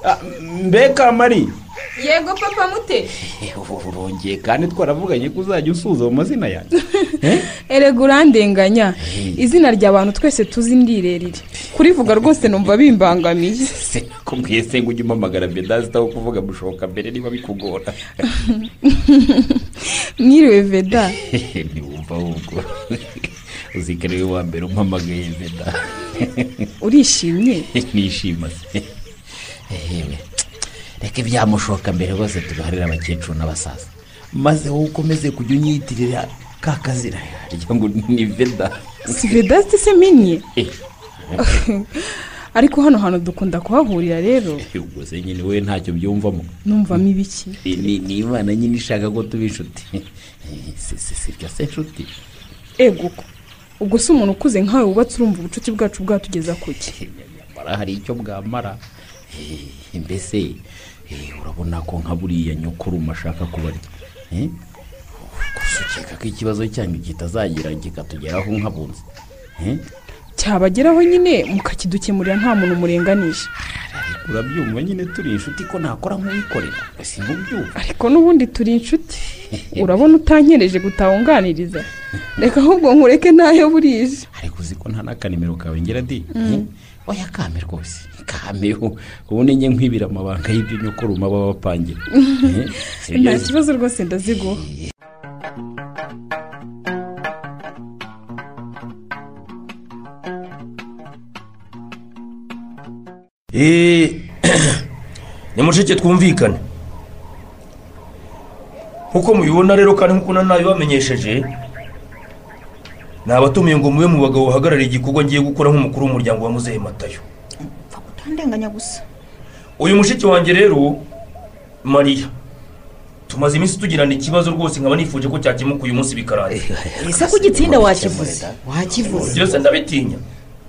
Ah, mbega mari yego papa mute urongeye kandi twaravuganye ko uzajya usuza mu mazina yanjye erega urandenganya izina ry'abantu twese tuzi ni rirerire kurivuga rwose numva bimbangamiye se kumbwiye se ngo ujye umpamagara bedazi utaho kuvuga bushoboka mbere niba bikugora mwiriwe veda ntiwumva ahubwo uzikana iwe wa mbere umpamagaye beda urishimye nishima se Ehehe. reka ibyamushoka mbere rwose tugaharire abakecuru n'abasaza maze wowe ukomeze kujya unyitirira ka kazira harya ngo ni veda si veda se minye Eh, ariko hano hantu dukunda kuhahurira rero ubwo se nyine wowe ntacyo byumvamo numvamo ibiki Ni- ni ni imana nyine ishaka ko tuba inshuti si si si bya se inshuti ego ko ubwo si umuntu ukuze nkawe wubatse urumva ubucuti bwacu bwatugeza kuki nyamara hari icyo bwamara Eh, mbese eh, urabona ko nka buriya nyokuruma ashaka kubarya Eh, gusa ukeka ko ikibazo cyanyu kitazagira kikatugeraho nk'abunzi Eh, cyabageraho nyine mukakidukemurira nta muntu murenganije urabyumva nyine turi inshuti ko nakora nk'uwikorera si mubyumva ariko n'ubundi turi inshuti urabona utankereje gutawunganiriza reka ahubwo nkureke ntayo burije ariko uzi ko nta n'akanimero kawe ngira di Eh, oya kame rwose kameho ubundi njye nkwibira amabanga y'ibyo nyokuruma baba bapangira Eh, nta sibyo- kibazo rwose ndaziguha Eh, nimuceke twumvikane nk'uko mubibona rero kandi nk'uko nanabibamenyesheje nabatumiye ngo mube mu bagabo bahagarariye igikorwa ngiye gukora nk'umukuru w'umuryango wa muzehe matayo utandenganya gusa uyu mushiki wanjye rero mariya tumaze iminsi tugirana ikibazo rwose nkaba nifuje ko cyakemuka uyu munsi bikarangira ese ko igitsinda wakivuze wakivuze byose ndabitinya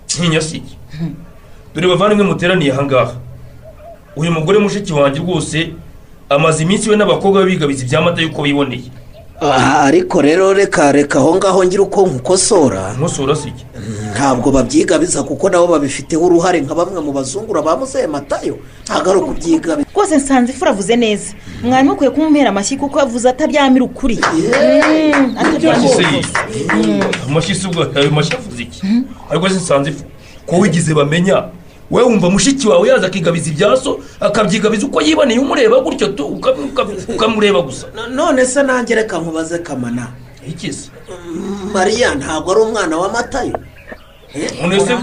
ntinya si iki dore bavandimwe muteraniye ahangaha uyu mugore mushiki wanjye rwose amaze iminsi we n'abakobwa be bigabiza ibyamata yuko biboneye Ah, ariko rero reka reka aho ngaho ngira uko nkukosora nkosora si iki ntabwo babyigabiza kuko nabo babifiteho uruhare nka bamwe mu bazungura ba muzehe matayo ntabwo ari ukubyigabiza rwose nsanze ifu uravuze neza mwari mukwiye kumumpera amashyi kuko avuze ataryamira ukuri Mm, ataryamira amashyi se ukuri. yiyi amashyi se ubwo ayo mashyi avuze iki ariko se nsanze ifu ko wigize bamenya we wumva mushiki wawe yaza akigabiza ibyaso akabyigabiza uko yiboneye umureba gutyo tu ukam- ukam- ukamureba gusa none se nanjye reka nkubaze kamana iki se mariya ntabwo ari umwana wa matayo none se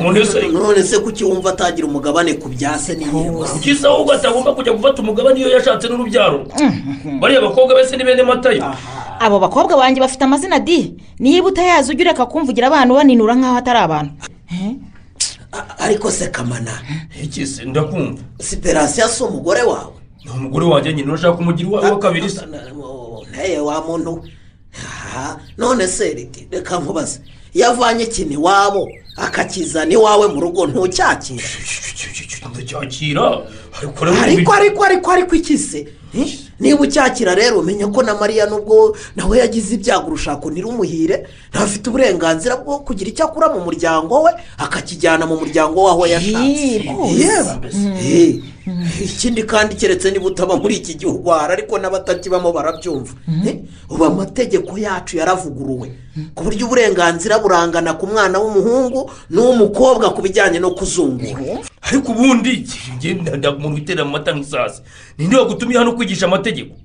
none se none se kuki wumva atagira umugabane ku bya se n'inkingo ze? ukisa ahubwo atagomba kujya gufata umugabane iyo yashatse n'urubyaro rwe bariya bakobwa bese ni bene matayo abo bakobwa banjye bafite amazina di niba utayazi ujya ureka kumvugira abantu baninura nk'aho atari abantu ariko se kamana iki se ndakumva siperasiyo si umugore wawe ni umugore wanjye nyine urashaka kumugira uwawe wa kabiri se nawe wa muntu we. Aha, none se riti, reka nkubaze iyo avanye ikintu iwabo akakizana iwawe mu rugo ntucyakira ndacyakira ariko rero ariko ubi- ariko ariko ariko iki se Eh? niba ucyakira rero umenya ko na mariya nubwo nawe yagize ibyago urushako ntirumuhire ntafite uburenganzira bwo kugira icyo akura mu muryango we akakijyana mu muryango w'aho yashatse Eh, rwose. yewe Eh, ikindi kandi keretse niba utaba muri iki gihugu hari ariko n'abatakibamo barabyumva Eh, ubu amategeko yacu yaravuguruwe ku buryo uburenganzira burangana ku mwana w'umuhungu n'uw'umukobwa ku bijyanye no kuzungura ariko ubundi njye nda- nda- umuntu witerera mu mata nk'isasi ninde wagutumye hano kwigisha amategeko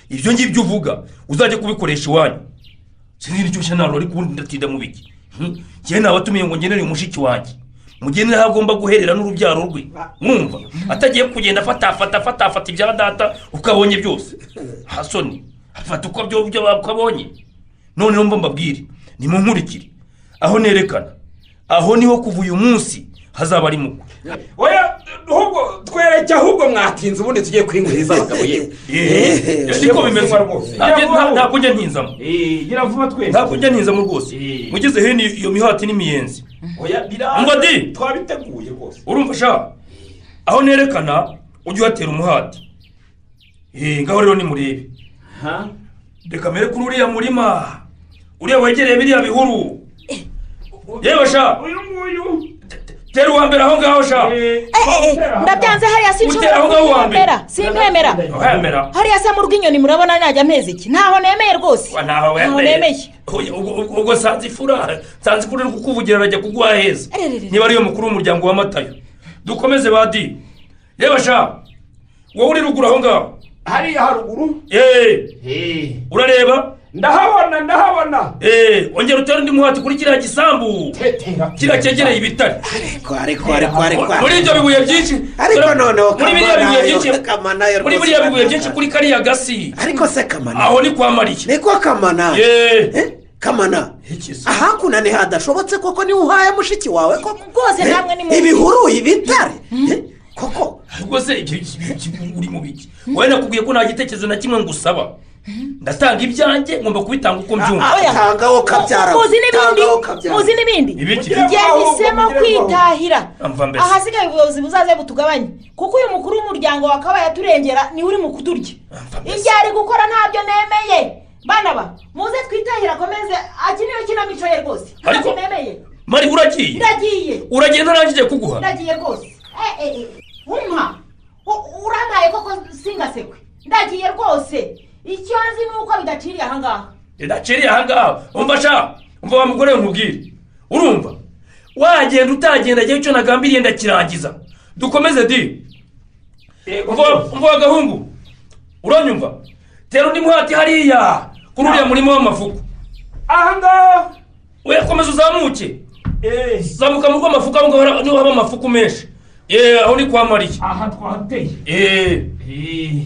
ibyo ngibyo uvuga uzajya kubikoresha iwanyu sinzi n'icyo nshya ntabwo ariko ubundi ndatinda mu biki Hmm? njyewe nabatumiye ngo ngenere umushiki wanjye mugenere aho agomba guherera n'urubyaro rwe mwumva atagiye kugenda afata afata afata afata ibya data uko abonye byose hasoni afata uko byo byo uko abonye noneho mba mbabwire nimunkurikire aho nerekana aho niho kuva uyu munsi hazaba ari mukwe oya ahubwo twereke ahubwo mwatinze ubundi tugiye kwinguriza abagabo yewe Eh, siko bimeze Ntabwo- nta- ntabwo njya ntinzamo vuba twese ntabwo njya ntinzamo rwose mugeze hino iyo mihati n'imiyenzi oya Ngo adi! twabiteguye rwose urumva sha aho nerekana ujye uhatera umuhati Eh, ngaho rero nimurebe reka mbere kuri uriya murima uriya wegereye biriya bihuru yewe sha uyu nguyu tera uwa mbere aho ngaho sha ndabyanze hariya Utera aho sinshobora ngaho wa mbere. kubyemera simbemera Uhemera. hariya se mu rw'inyoni murabona najya amezi iki ntaho nemeye rwose Wa, ntaho ntaho wemeye. nemeye Oya, ubwo- ubwo- ubwo sanze ifura sanze ifura iri kukuvugira arajya kuguha heza Ererere. niba ariyo mukuru w'umuryango wa matayo dukomeze badi yewe sha wowe uri ruguru aho ngaho hariya haruguru eee urareba ndahabona ndahabona eee ongera utere undi muhati kuri kiriya gisambu kiriya cyegereye ibitare ariko ariko ariko muri ibyo bibuye byinshi ariko noneho muri biriya bibuye byinshi kamanayo muri biriya bibuye byinshi kuri kariya gasi ariko se kamana aho ni kwa mariya ni kwa kamana Eh, kamana ahakuna ni hadashobotse koko niwe uhaye mushiki wawe koko rwose Eh, namwe ni mubi. ibihuru ibitare Eh, koko ubwo se ibyo uri mu biki wowe nakubwiye ko nta gitekerezo na kimwe ngusaba ndatanga ibyanjye ngomba kubitanga uko mbyumva Ah, oya. tangaho kabyara muzi n'ibindi tangaho kabyara muzi n'ibindi Ibiki? igihe hisemo kwitahira Amva mbese. ahasigaye ubuyobozi buzaze butugabanye kuko uyu mukuru w'umuryango wakabaye aturengera niwe uri mu kudurya ibyo ari gukora ntabyo nemeye bana ba muze twitahira akomeze akeneye ikinamico ye rwose ntabyo Ariko- nemeye mari uragiye iragiye uragiye ntarangije kuguha ndagiye rwose Eh, eh, eh, umpa U- urantaye koko singasekwe ndagiye rwose icyo nzi ni uko bidaciriye ahangaha ndaciriye ahangaha umva sha umva wa mugore we nkubwire urumva wagenda utagenda igihe icyo nagambiriye ndakirangiza dukomeze di umva umva wa gahungu uranyumva tera undi muhati hariya kuri uriya murima w'amafuku ahangaha we komeza uzamuke eh zamuka mu rw'amafuku aho ngaho niho haba amafuku menshi yeee aho ni kwa mariya aha twahateye yeee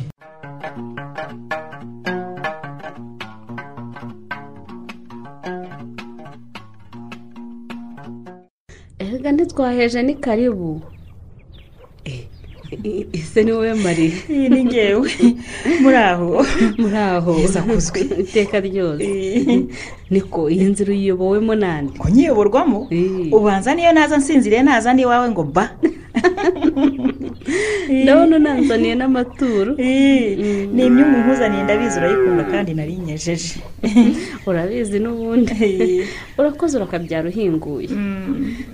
erega ntitwaheje ni karibu ese ni wowe mariya iyi ni ngewe muri aho muri aho Heza kuzwi. iteka ryose niko iyi nzira uyiyobowe nande nyiyoborwamo ubanza niyo naza nsinziriye naza n'iwawe ngo ba ndabona unanzaniye n'amaturo ni imyumuhuzaniye ndabizi urayikunda kandi narinyejeje urabizi n'ubundi urakoze urakabyara uhinguye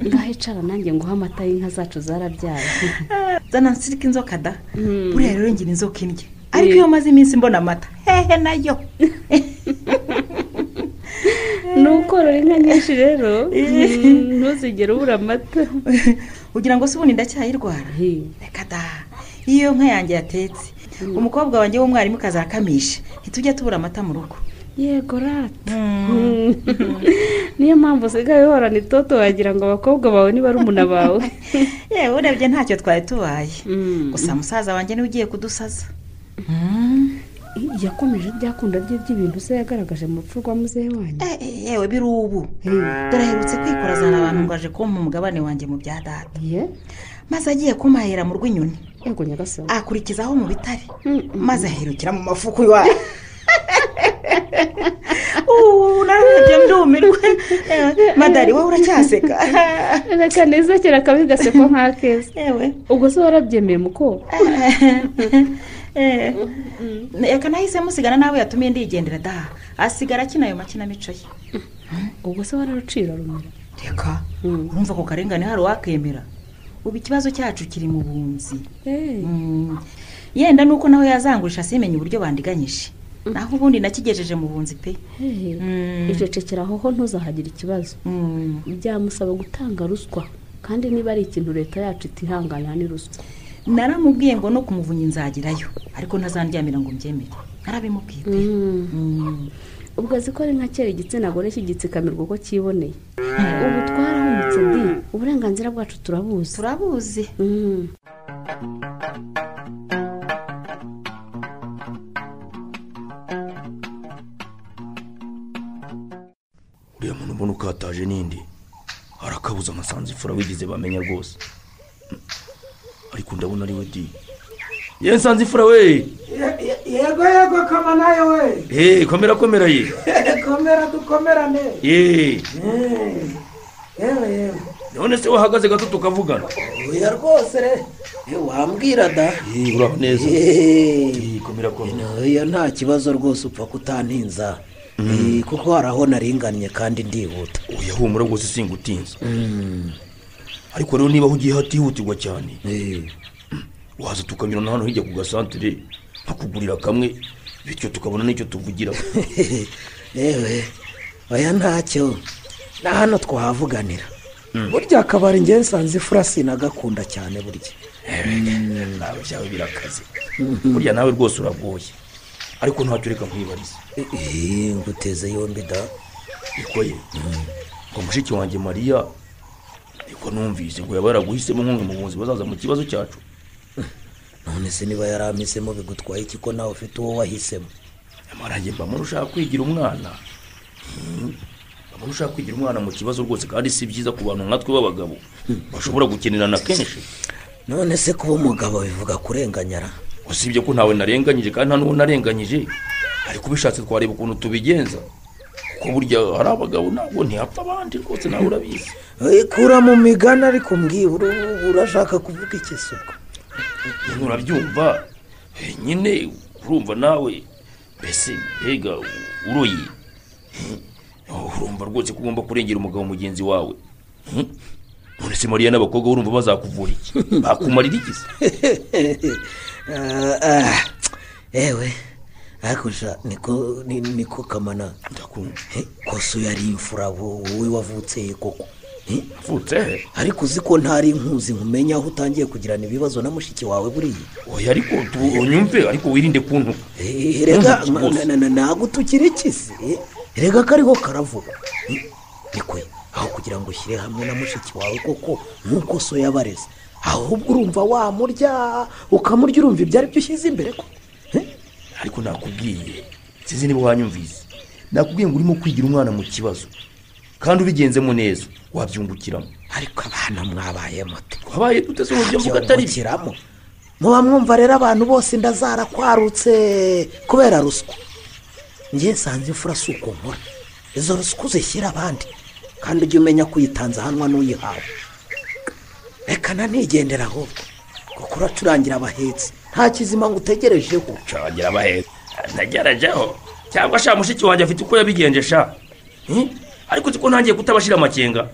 ngaho icara nanjye nguhe amata y'inka zacu zarabyaye zana nsirika inzoka da Mm. buriya rero ngira inzoka indya ariko iyo maze iminsi mbona amata hehe nayo ni ukorora inka nyinshi rero mm, ntuzigere ubura amata ugira ngo se ubundi ndacyayirwara reka da iyo nka yanjye yatetse umukobwa wanjye w'umwarimu akamisha ntitujya tubura amata mu rugo yego rata niyo mpamvu usigaye uhorana itoto wagira ngo abakobwa bawe niba ari umuna bawe yewe urebye ntacyo twari tubaye Mm. gusa musaza wanjye niwe ugiye kudusaza yakomeje byakunda bye by'ibintu se yagaragaje mu rupfu rwa muzehe wanjye Eh, eh, yewe biri ubu dore aherutse kwikorazana abantu ngo aje kumpa umugabane wanjye mu bya data ye maze agiye kumahera mu rw'inyoni yego nyagasani akurikizaho mu bitare Mm, mm. maze ahirukira mu mafuku iwawe ubu narebye ndumirwe Eh, madari wowe uracyaseka reka nezekere akabi gasekwa nk'akeza yewe ubwo se warabyemeye muko Eh, reka nahise musigana nawe yatumiye ndigendera da asigara akina ayo makinamico ye ubwo se wararucira rumira reka urumva ako karengane hari uwakemera ubu ikibazo cyacu kiri mu bunzi Mm. yenda nuko nawe yazangurisha simenye uburyo bandiganyije naho ubundi nakigejeje mu bunzi pe Mm. icecekera aho ho ntuzahagire ikibazo Mm. byamusaba gutanga ruswa kandi niba ari ikintu leta yacu itihangana ni ruswa naramubwiye ngo no kumuvunyi nzagerayo ariko ntazandyamira ngo mbyemere narabimubwiye pe Mm. ubwo azi ko ari nka kera igitsina gore kigitsikamirwa uko cyiboneye ubu twarahumutse di uburenganzira bwacu turabuzi turabuzi Mm. uriya muntu mbona ukataje n'indi arakabuza amasanzu ifura wigize bamenya rwose Mm. ariko ndabona ari we di ye nsanze ifura we yego yego kamanayo we eee komera komera ye komera dukomerane eee yewe yewe none se wahagaze gato tukavugana oya rwose re wambwira da uraba neza Eh, ikomera ko oya, nta kibazo rwose upfa kutantinza Eh, kuko hari aho naringanye kandi ndihuta oya humura rwose singutinza ariko rero niba ugiye hatihutirwa cyane waza tukanyura na hano hirya ku gasantere bakugurira kamwe bityo tukabona n'icyo tuvugira yewe oya ntacyo na hano twahavuganira burya akabari ngewe nsanze ifura sinagakunda cyane burya nawe byawe birakaze burya nawe rwose uragoye ariko ntacyo reka nkwibariza nguteze yombi da niko ye ngo mushiki wanjye mariya niko numvise ngo yaba yaraguhisemo nk'umwe mu bunzi bazaza mu kibazo cyacu none se niba yaramisemo bigutwaye iki ko nawe ufite uwo wahisemo nyamara njye mbamo ushaka kwigira umwana mbamo ushaka kwigira umwana mu kibazo rwose kandi si byiza ku bantu nkatwe b'abagabo bashobora gukenerana kenshi none se kuba umugabo bivuga kurenganyara usibye ko ntawe narenganyije kandi nta n'uwo narenganyije ariko ubishatse twareba ukuntu tubigenza kuko burya hari abagabo nabo ntihapfa abandi rwose nawe urabizi ikura mu migani ariko mbwibura urashaka kuvuga iki se ubwo nyine urabyumva Eh, nyine urumva nawe mbese mbega uroye Eh, urumva rwose ko ugomba kurengera umugabo mugenzi wawe Eh, none se mariya n'abakobwa urumva bazakuvura iki bakumarira iki se Ah, ah, ewe hakusha niko ni- niko kamana ndakumva koso yari imfura wo- wowe wavutse he koko Eh? Wavutse he? ariko uzi ko ntari nkuzi nkumenya aho utangiye kugirana ibibazo na mushiki wawe buriya oya ariko tu- unyumve ariko wirinde kuntu Eh, rega na- na- na- ntabwo tukiri kisi Eh, rega kariho karavuga Eh, niko ye, aho kugira ngo ushyire hamwe na mushiki wawe koko nk'uko so yabareze ahubwo urumva wamurya ukamurya urumva ibyo ari byo ushyize imbere ko ariko nakubwiye sinzi niba wanyumvise nakubwiye ngo urimo kwigira umwana mu kibazo kandi ubigenzemo neza wabyungukiramo ariko abana mwabaye moto twabaye dute se uburyo mvuga atari byo byongukiramo muba mwumva rero abantu bose inda zarakwarutse kubera ruswa njye nsanze imfura si uko nkora izo ruswa uzishyira abandi kandi ujye umenya ko uyitanze ahanwa n'uyihawe reka nanigendera ahubwo kuko uracurangira abahetsi nta kizima ngo utegerejeho nshobora abaheza nagerageho cyangwa sha mushiki wanjye afite uko yabigenje sha Eh? ariko uzi ko ntangiye kutabashira amakenga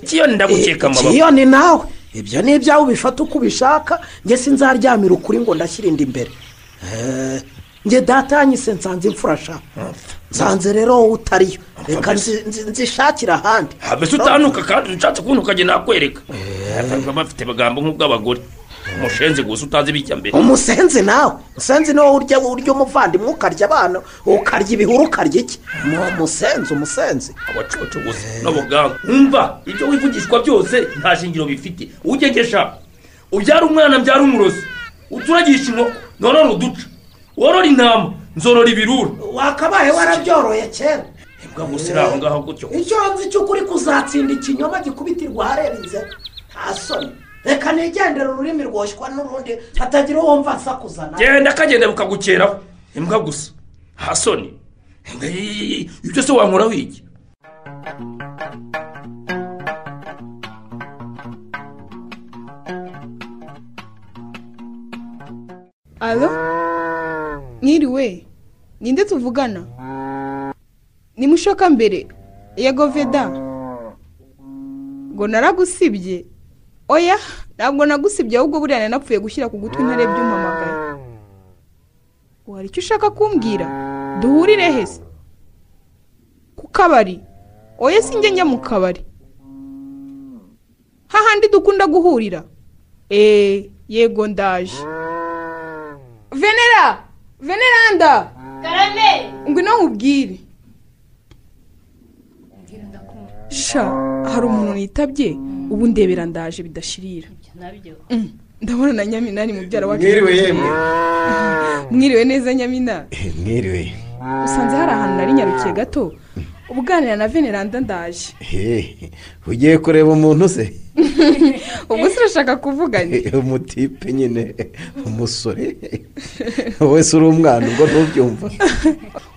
kiyo ndagukeka amababa ni nawe ibyo ni ibyawe ubifata uko ubishaka njye sinzaryamira ukuri ngo ndashyire inda imbere Eh, njye data yanyise nsanze imfura sha nsanze rero wowe utariyo reka nzi- nzi- nzishakire ahandi mbese utanuka kandi ushatse kuntu ukajya nakwereka Eh, bafite amagambo nk'ubw'abagore umushenzi gusa utazi ibijya mbere umusenzi nawe umusenzi niwo urya urya umuvandimwe ukarya abana ukarya ibihuru ukarya iki ni umusenzi umusenzi abacoco gusa n'abaganga umva ibyo wivugishwa byose nta shingiro bifite ugegesha ubyara umwana mbyara umurozi uturagisha inkoko norora uduca worora intama nzorora ibirura wakabaye warabyoroye kera mbwa ngo usire aho ngaho gutyo icyo nzi cyo ukuri kuzatsinda ikinyoma gikubitirwa ahareba inzara nta soni reka nigendere ururimi rwoshywa n'urundi hatagira uwo mva asakuzana genda kagenda bukagukeraho imbwa gusa hasoni Mbwa, yi- yi- yi- ibyo se wankoraho iki alo mwiriwe ninde tuvugana ni mushoka mbere yego veda ngo naragusibye oya ntabwo nagusibye ahubwo buriya nari napfuye gushyira ku gutwi ntarebye umpamagaye wari icyo ushaka kumbwira duhurire hese ku kabari oya sinjye njya mu kabari hahandi dukunda guhurira eee yego ndaje venera veneranda karame ngwino nkubwire sha hari umuntu nitabye ubu ndebera ndaje bidashirira Mm, ndabona na nyamina ari mubyara wacu Mwiriwe yemwe. mwiriwe neza nyamina mwiriwe usanze hari ahantu nari nyarukiye gato ubuganira na veneranda ndaje Hehe, ugiye kureba umuntu se ubwo se urashaka kuvugana umutipe nyine umusore wese uri umwana ubwo ntubyumva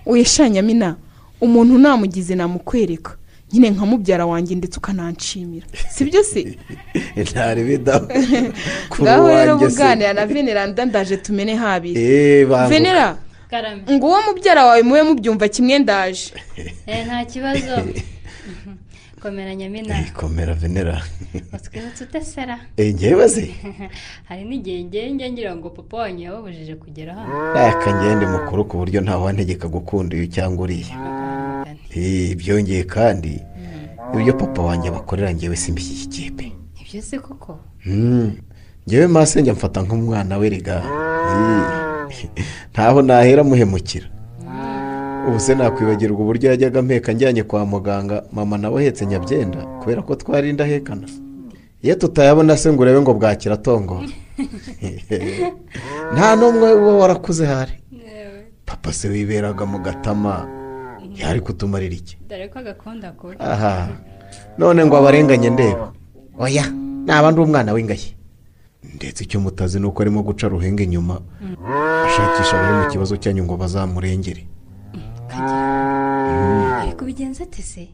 uyeshanya nyamina umuntu namugize namukwereka nyine nka mubyara wanjye ndetse ukananshimira si byo se ntari bidaho kuri ngaho rero uwanjye se buganira na venera ndandaje tumene habiri eee banguka venera ngo uwo mubyara wawe mube mubyumva kimwe ndaje nta kibazo komera nyamina komera venera utwibutse utesera Eh, njyewe se? hari n'igihe njye ngira ngo papa wanjye yababujije kugera hano reka ngende mukuru ku buryo ntawantegeka gukunda uyu cyangwa uriya Eh, byongeye kandi ibyo papa wanjye abakorera njyewe simbishyigikiye pe nibyo se koko Hmm. njyewe masenge mfata nk'umwana we rega Eh, ntaho nahera muhemukira ubu se nakwibagirwa uburyo yajyaga mpeka njyanye kwa muganga mama nawe ahetse nyabyenda kubera ko twari indahekana iyo tutayabona se ngo urebe ngo bwakira atongora nta n'umwe uba warakuze hari papa se wiberaga mu gatama yari kutumarira iki dore ko agakunda kubi aha none ngo abarenganye ndeba oya naba ndi umwana w'ingayi ndetse icyo mutazi ni uko arimo guca ruhenge nyuma ashakisha abari mu kibazo cyanyu ngo bazamurengere ari kubigenza ate se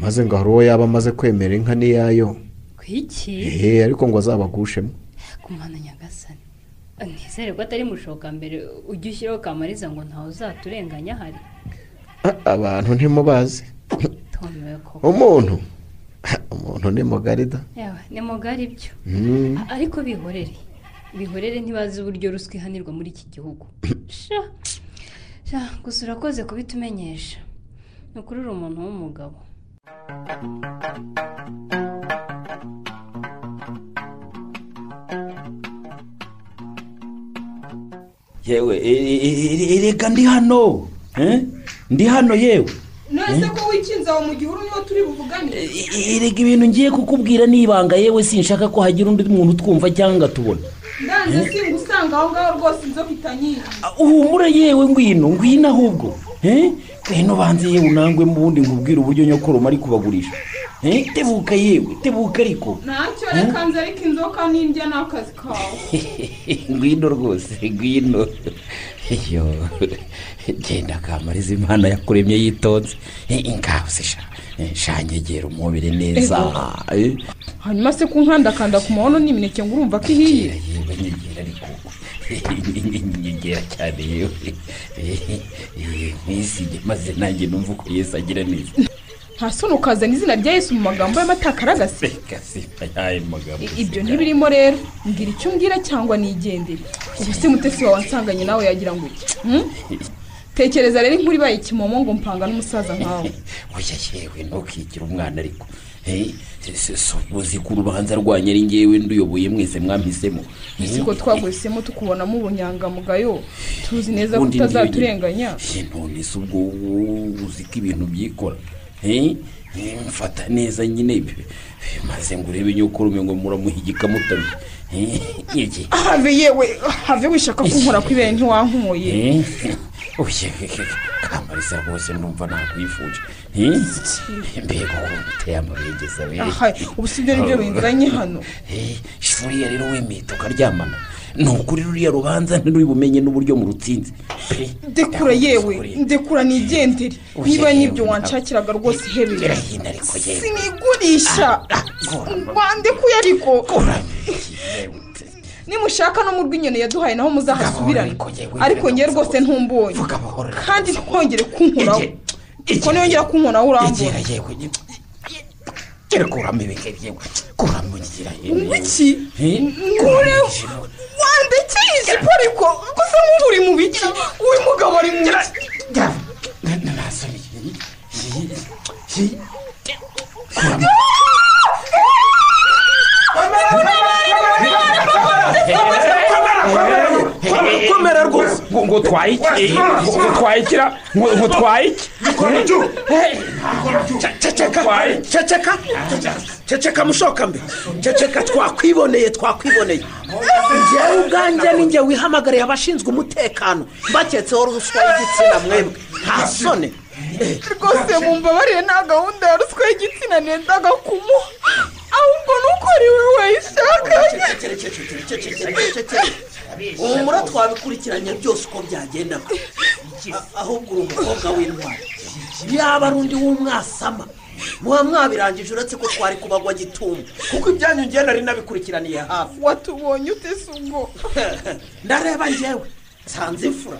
maze ngo hari uwo yaba amaze kwemera inka n'iyayo ku iki eee ariko ngo azabagushemo ku mwana nyagasani ntizere ko atari mushoka mbere ujya ushyiraho kamariza ngo ntawe uzaturenganya hari Ah, abantu ntimubazi tumewe koko umuntu umuntu ni mugarida yawe ni mugari byo Mm. A- ariko bihorere bihorere ntibazi uburyo ruswa ihanirwa muri iki gihugu sha sha gusa urakoze kubitumenyesha ni ukuri uri umuntu w'umugabo yewe e- e- e- reka ndi hano eh? ndi hano yewe none ko wikinze aho mu gihuru niho turi buvugane E- reka ibintu ngiye kukubwira ni ibanga yewe sinshaka ko hagira undi muntu utwumva cyangwa atubona ndanze singa usanga aho ngaho rwose inzoka itanyiye uhumure yewe ngwino ngwino ahubwo eh? ngwino banze yewe unangwe mu bundi nkubwire uburyo nyokoroma ari kubagurisha Eh, tebuka yewe tebuka ariko ntacyo reka nze ariko inzoka n'indya ni akazi kawe ngwino rwose ngwino yo genda kamariza imana yakuremye yitonze ingaho sha shanyegera umubiri neza Eh, hanyuma se kunkandakanda ku mahono n'imineke ngo urumva ko ihiye yewe nyegera ariko nyegera cyane yewe nkwisige maze nanjye numva uko yesu agira neza nta soni ukazana izina rya yesu mu magambo y'amatakaragasi gasipa yayo magambo I- ibyo ntibirimo rero mbwira icyo umbwira cyangwa nigendere ubu se mutesi wawe ansanganye nawe yagira ngo iki Hmm? tekereza rero inkuru ibaye kimomo ngo mpanga n'umusaza nkawe oya yewe ntukigire umwana ariko Eh, se- se uzi ko urubanza rwanyu ari ngewe nduyoboye mwese mwampisemo Eh, siko twaguhisemo tukubonamo ubunyangamugayo tuzi neza ko Ubundi ndiwe- utazaturenganya Eh, none se ubwo wowe uzi ko ibintu byikora Eh, eh, mfata neza nyine Eh, maze ngo urebe nyokorume ngo muramuhigika mutamye Eh, iki have yewe have wishaka kunkora ku ibere ntiwankuye Eh, oya kamarisa rwose ndumva nakwifuje Eh, mbega ukuntu uteye amabengeza we aha ubu si byo nibyo binzanye hano Eh, shuriya rero wemeye tukaryamana ni ukuri ruriya rubanza ntirubibumenye n'uburyo mu rutsinzi Pe, ndekura yewe ndekura nigendere Oya, niba yewe, nibyo wanshakiraga rwose ihebeye gera hino ariko yewe sinigurisha bandekuye ariko nimushaka no mu rw'inyoni yaduhaye naho muzahasubirane ariko ngewe rwose ntumbonye kandi ntongere kunkoraho ko niyongera kunkoraho urambura gera yewe ni- gera kuramo ibigeri yewe kuramo ngira yewe wiki nkure wandekeye ijipo ariko gusa nk'ubu uri mu biki uyu mugabo ari mu biki komera rwose ngo ngo utwaye iki Eh, ngo utwaye ikira ngo ngo utwaye iki ceceka ceceka ceceka mushoka mbe ceceka twakwiboneye twakwiboneye njyewe ubwanjye ninjye wihamagariye abashinzwe umutekano baketseho ruswa y'igitsina mwemwe nta soni rwose mumbabarire nta gahunda ya ruswa y'igitsina nendaga kumuha ahubwo nuko ari we wayishakanye humura twabikurikiranye byose uko byagenda ahubwo uri umukobwa w'intwari yaba ari undi w'umwasama muba mwabirangije uretse ko twari kubagwa gitumo kuko ibyanyu ngewe nari nabikurikiraniye hafi watubonye utese ubwo ndareba ngewe nsanze imfura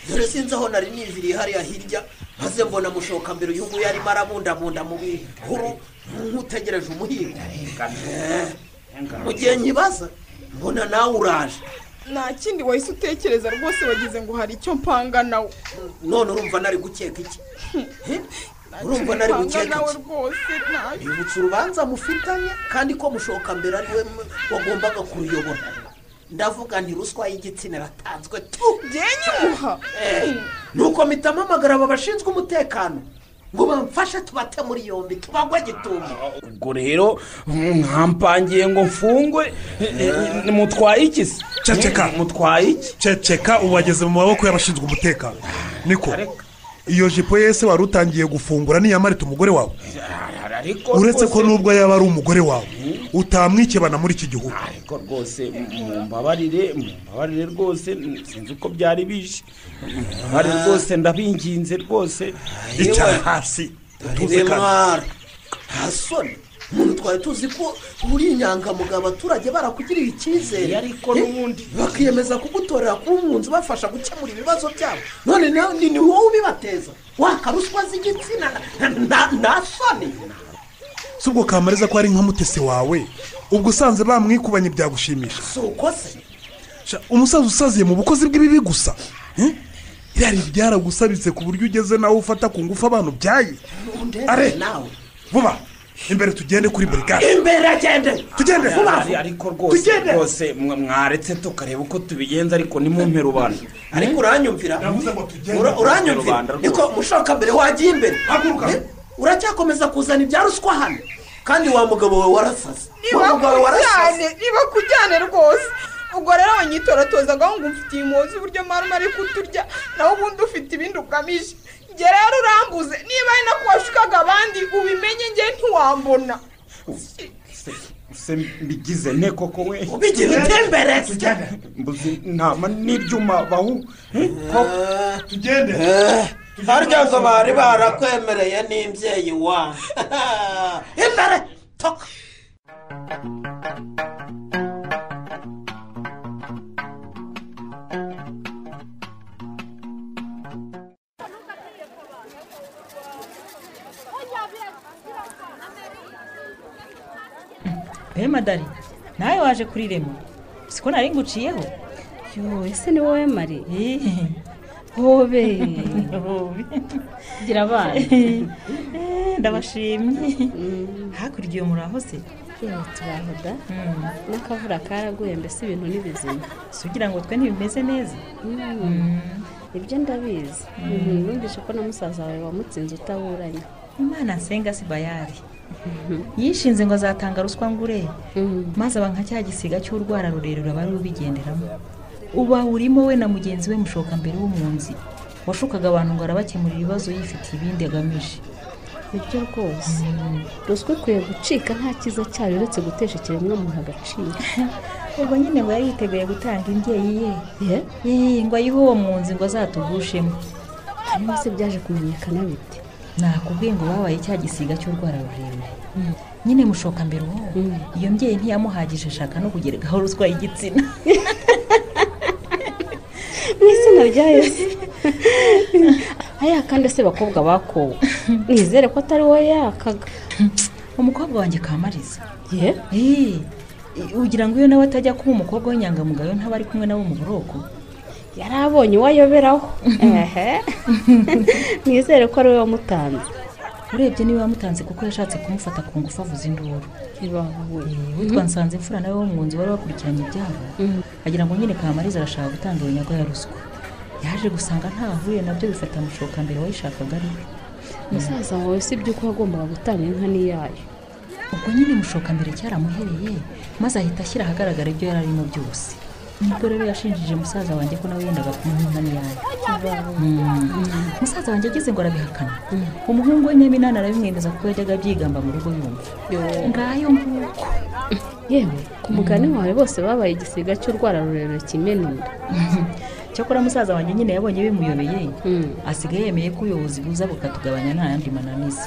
dore sinzi aho nari niviriye hariya hirya maze mbona mushoka mbere uyunguyu arimo arabundabunda mu bihuru nk'utegereje umuhigo Eh, mu gihe nkibaza mbona nawe uraje nta kindi wahise utekereza rwose wagize ngo hari icyo mpanga nawe none urumva nari gukeka iki urumva nari gukeka nawe iki rwose ntacyo yibutsa urubanza mufitanye kandi ko mushoka mbere ari we mu- wagombaga kuruyobora ndavuga nti ruswa y'igitsina iratanzwe tu nyimuha Eh, nuko mpita mpamagara aba bashinzwe umutekano ngo bamfashe tubate muri yombi tubagwe gitumo ubwo rero mwampangiye ngo mfungwe mutwaye iki se ceceka mutwaye iki ceceka ubu wageze mu maboko y'abashinzwe umutekano niko iyo jipo yese wari utangiye gufungura ntiyamarita umugore wawe ariko uretse ko rwose- nubwo yaba ari umugore wawe utamwikebana muri iki gihugu ariko rwose mumbabarire mumbabarire rwose mm, sinzi uko byari bije mumbabarire rwose ndabinginze rwose Icara hasi utuze mwara nta soni umuntu twari tuzi ko uri inyangamugayo abaturage barakugiriye icyizere ariko n'ubundi bakiyemeza kugutorera kuba umwunzi ubafasha gukemura ibibazo byabo none na- ni ni wowe ubibateza wakaruswa z'igitsina na- na- nta soni si ubwo kamariza ko ari nka mutesi wawe ubwo usanze bamwikubanye byagushimisha si uko se Sha, umusaza usaziye mu bukozi bw'ibibi gusa Eh? irari ryaragusaritse ku buryo ugeze nawe ufata ku ngufu abantu byaye Undebe nawe vuba imbere tugende kuri burigade imbere agende tugende vuba Ari- ariko rwose rwose mwa- mwaretse tukareba uko tubigenza ariko nimumpere rubanda ariko uranyumvira Ura- uranyumvira niko mushoka mbere wagiye imbere Eh, uracyakomeza kuzana ibya ruswa hano kandi wa mugabo wawe warasaze wa mugabo wawe warasaze nibakujyane nibakujyane rwose ubwo rero abanyitoratozaga ngo mfitiye umuzi uburyo marume ari kuturya nawe ubundi ufite ibindi ugamije njye rero urambuze niba ari nako washukaga abandi ubimenye njye ntiwambona se mbigize nte koko we ubigira utembereze mbuze intama n'ibyuma bahu tugende harya ngo bari barakwemereye n'imbyeyi wa imbere toka Bema dali nawe waje kuri remo siko nari nguciyeho yo ese ni wowe mari hobe gira abana Eh, ndabashimye hakurya iyo muraho se Yo, turaho da n'akavura karaguye mbese ibintu ni bizima si ugira ngo twe ntibimeze neza ibyo ndabizi Mm. numvise ko na musaza wawe wamutsinze utaburanye imana nsenga si bayari yishinze ngo azatanga ruswa ngure maze aba nka cya gisiga cy'urwara rurerure aba ari rubigenderamo uba urimo we na mugenzi we mushoka mbere w'umwunzi washukaga abantu ngo arabakemurira ibibazo yifitiye ibindi agamije nibyo rwose ruswa ikwiye gucika nta cyiza cyayo uretse gutesha ikiremwamuntu agaciro ubwo nyine ngo yari yiteguye gutanga imbyeyi ye Yee, ngo ayihe uwo mwunzi ngo azatugushemo hanyuma se byaje kumenyekana bite nakubwiye ngo babaye cya gisiga cy'urwara rurerure nyine mushoka mbere uwo iyo mbyeyi ntiyamuhagije ashaka no kugerekaho ruswa y'igitsina n'izina ryayo se hariya kandi se bakobwa bakowe nizere ko atari wowe yakaga umukobwa wanjye kamariza Eee, ugira ngo iyo nawe atajya kuba umukobwa w'inyangamugayo ntaba ari kumwe nawe mu buroko yari abonye uwayoberaho ehe nizere ko ari we wamutanze urebye niwe wamutanze kuko yashatse kumufata ku ngufu avuza induru Eee, witwa nsanze imfura nawe w'umwunzi wari wakurikiranye ibyabo agira ngo nyine kamariza arashaka gutanga iyo nyago ya ruswa yaje gusanga ntaho ahuriye nabyo bifata amushoka mbere wayishakaga ari we musaza wawe si iby'uko wagombaga gutanga inka n'iyayo ubwo nyine mushoka mbere cyaramuhereye maze ahita ashyira ahagaragara ibyo yari arimo byose nibwo rero yashinjije musaza wanjye ko nawe yendaga kumuha inka n'iyayo musaza wanjye ageze ngo arabihakana umuhungu we nyaminani arabimwemeza kuko yajyaga abyigamba mu rugo yumva ngayo nguko yewe ku mugani wawe bose babaye igisiga cy'urwara rurerure kimena inda cyakora musaza wanjye nyine yabonye bimuyobeye asigaye yemeye ko ubuyobozi buza bukatugabanya nta yandi mananiza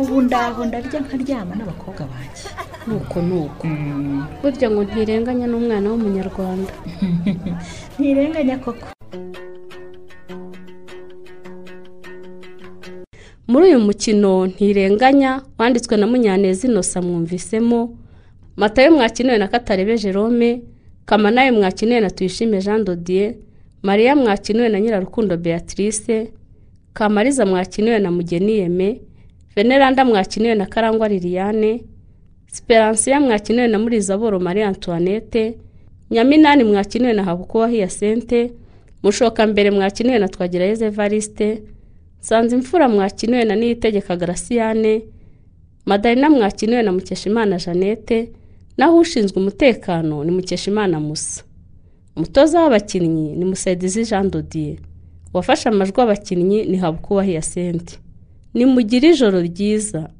ubu ndaho ndarya nkaryama n'abakobwa banjye nuko nuko burya ngo ntirenganya n'umwana w'umunyarwanda ntirenganya koko muri uyu mukino ntirenganya wanditswe na munyaneza inosa mwumvisemo matayo mwakinewe na katarebe jerome kamanayo mwakinewe na tuyishime jean dodier mariya mwakinewe na nyirarukundo beatrice kamariza mwakinewe na mugeni yeme veneranda mwakinewe na karangwa liliane siperansiya mwakinewe na murizaboro marie antoinette nyaminani mwakinewe na habukuba hiyasente mushokambere mwakinewe na twagirayezu evariste nsanzimfura mwakinewe na niyitegeka garasiyane madalina mwakinewe na mukeshimana jeannette naho ushinzwe umutekano ni mukeshimana musa umutoza w'abakinnyi ni musaidizi jean dodier uwafashe amajwi abakinnyi ni habukuba hiyasente nimugire ijoro ryiza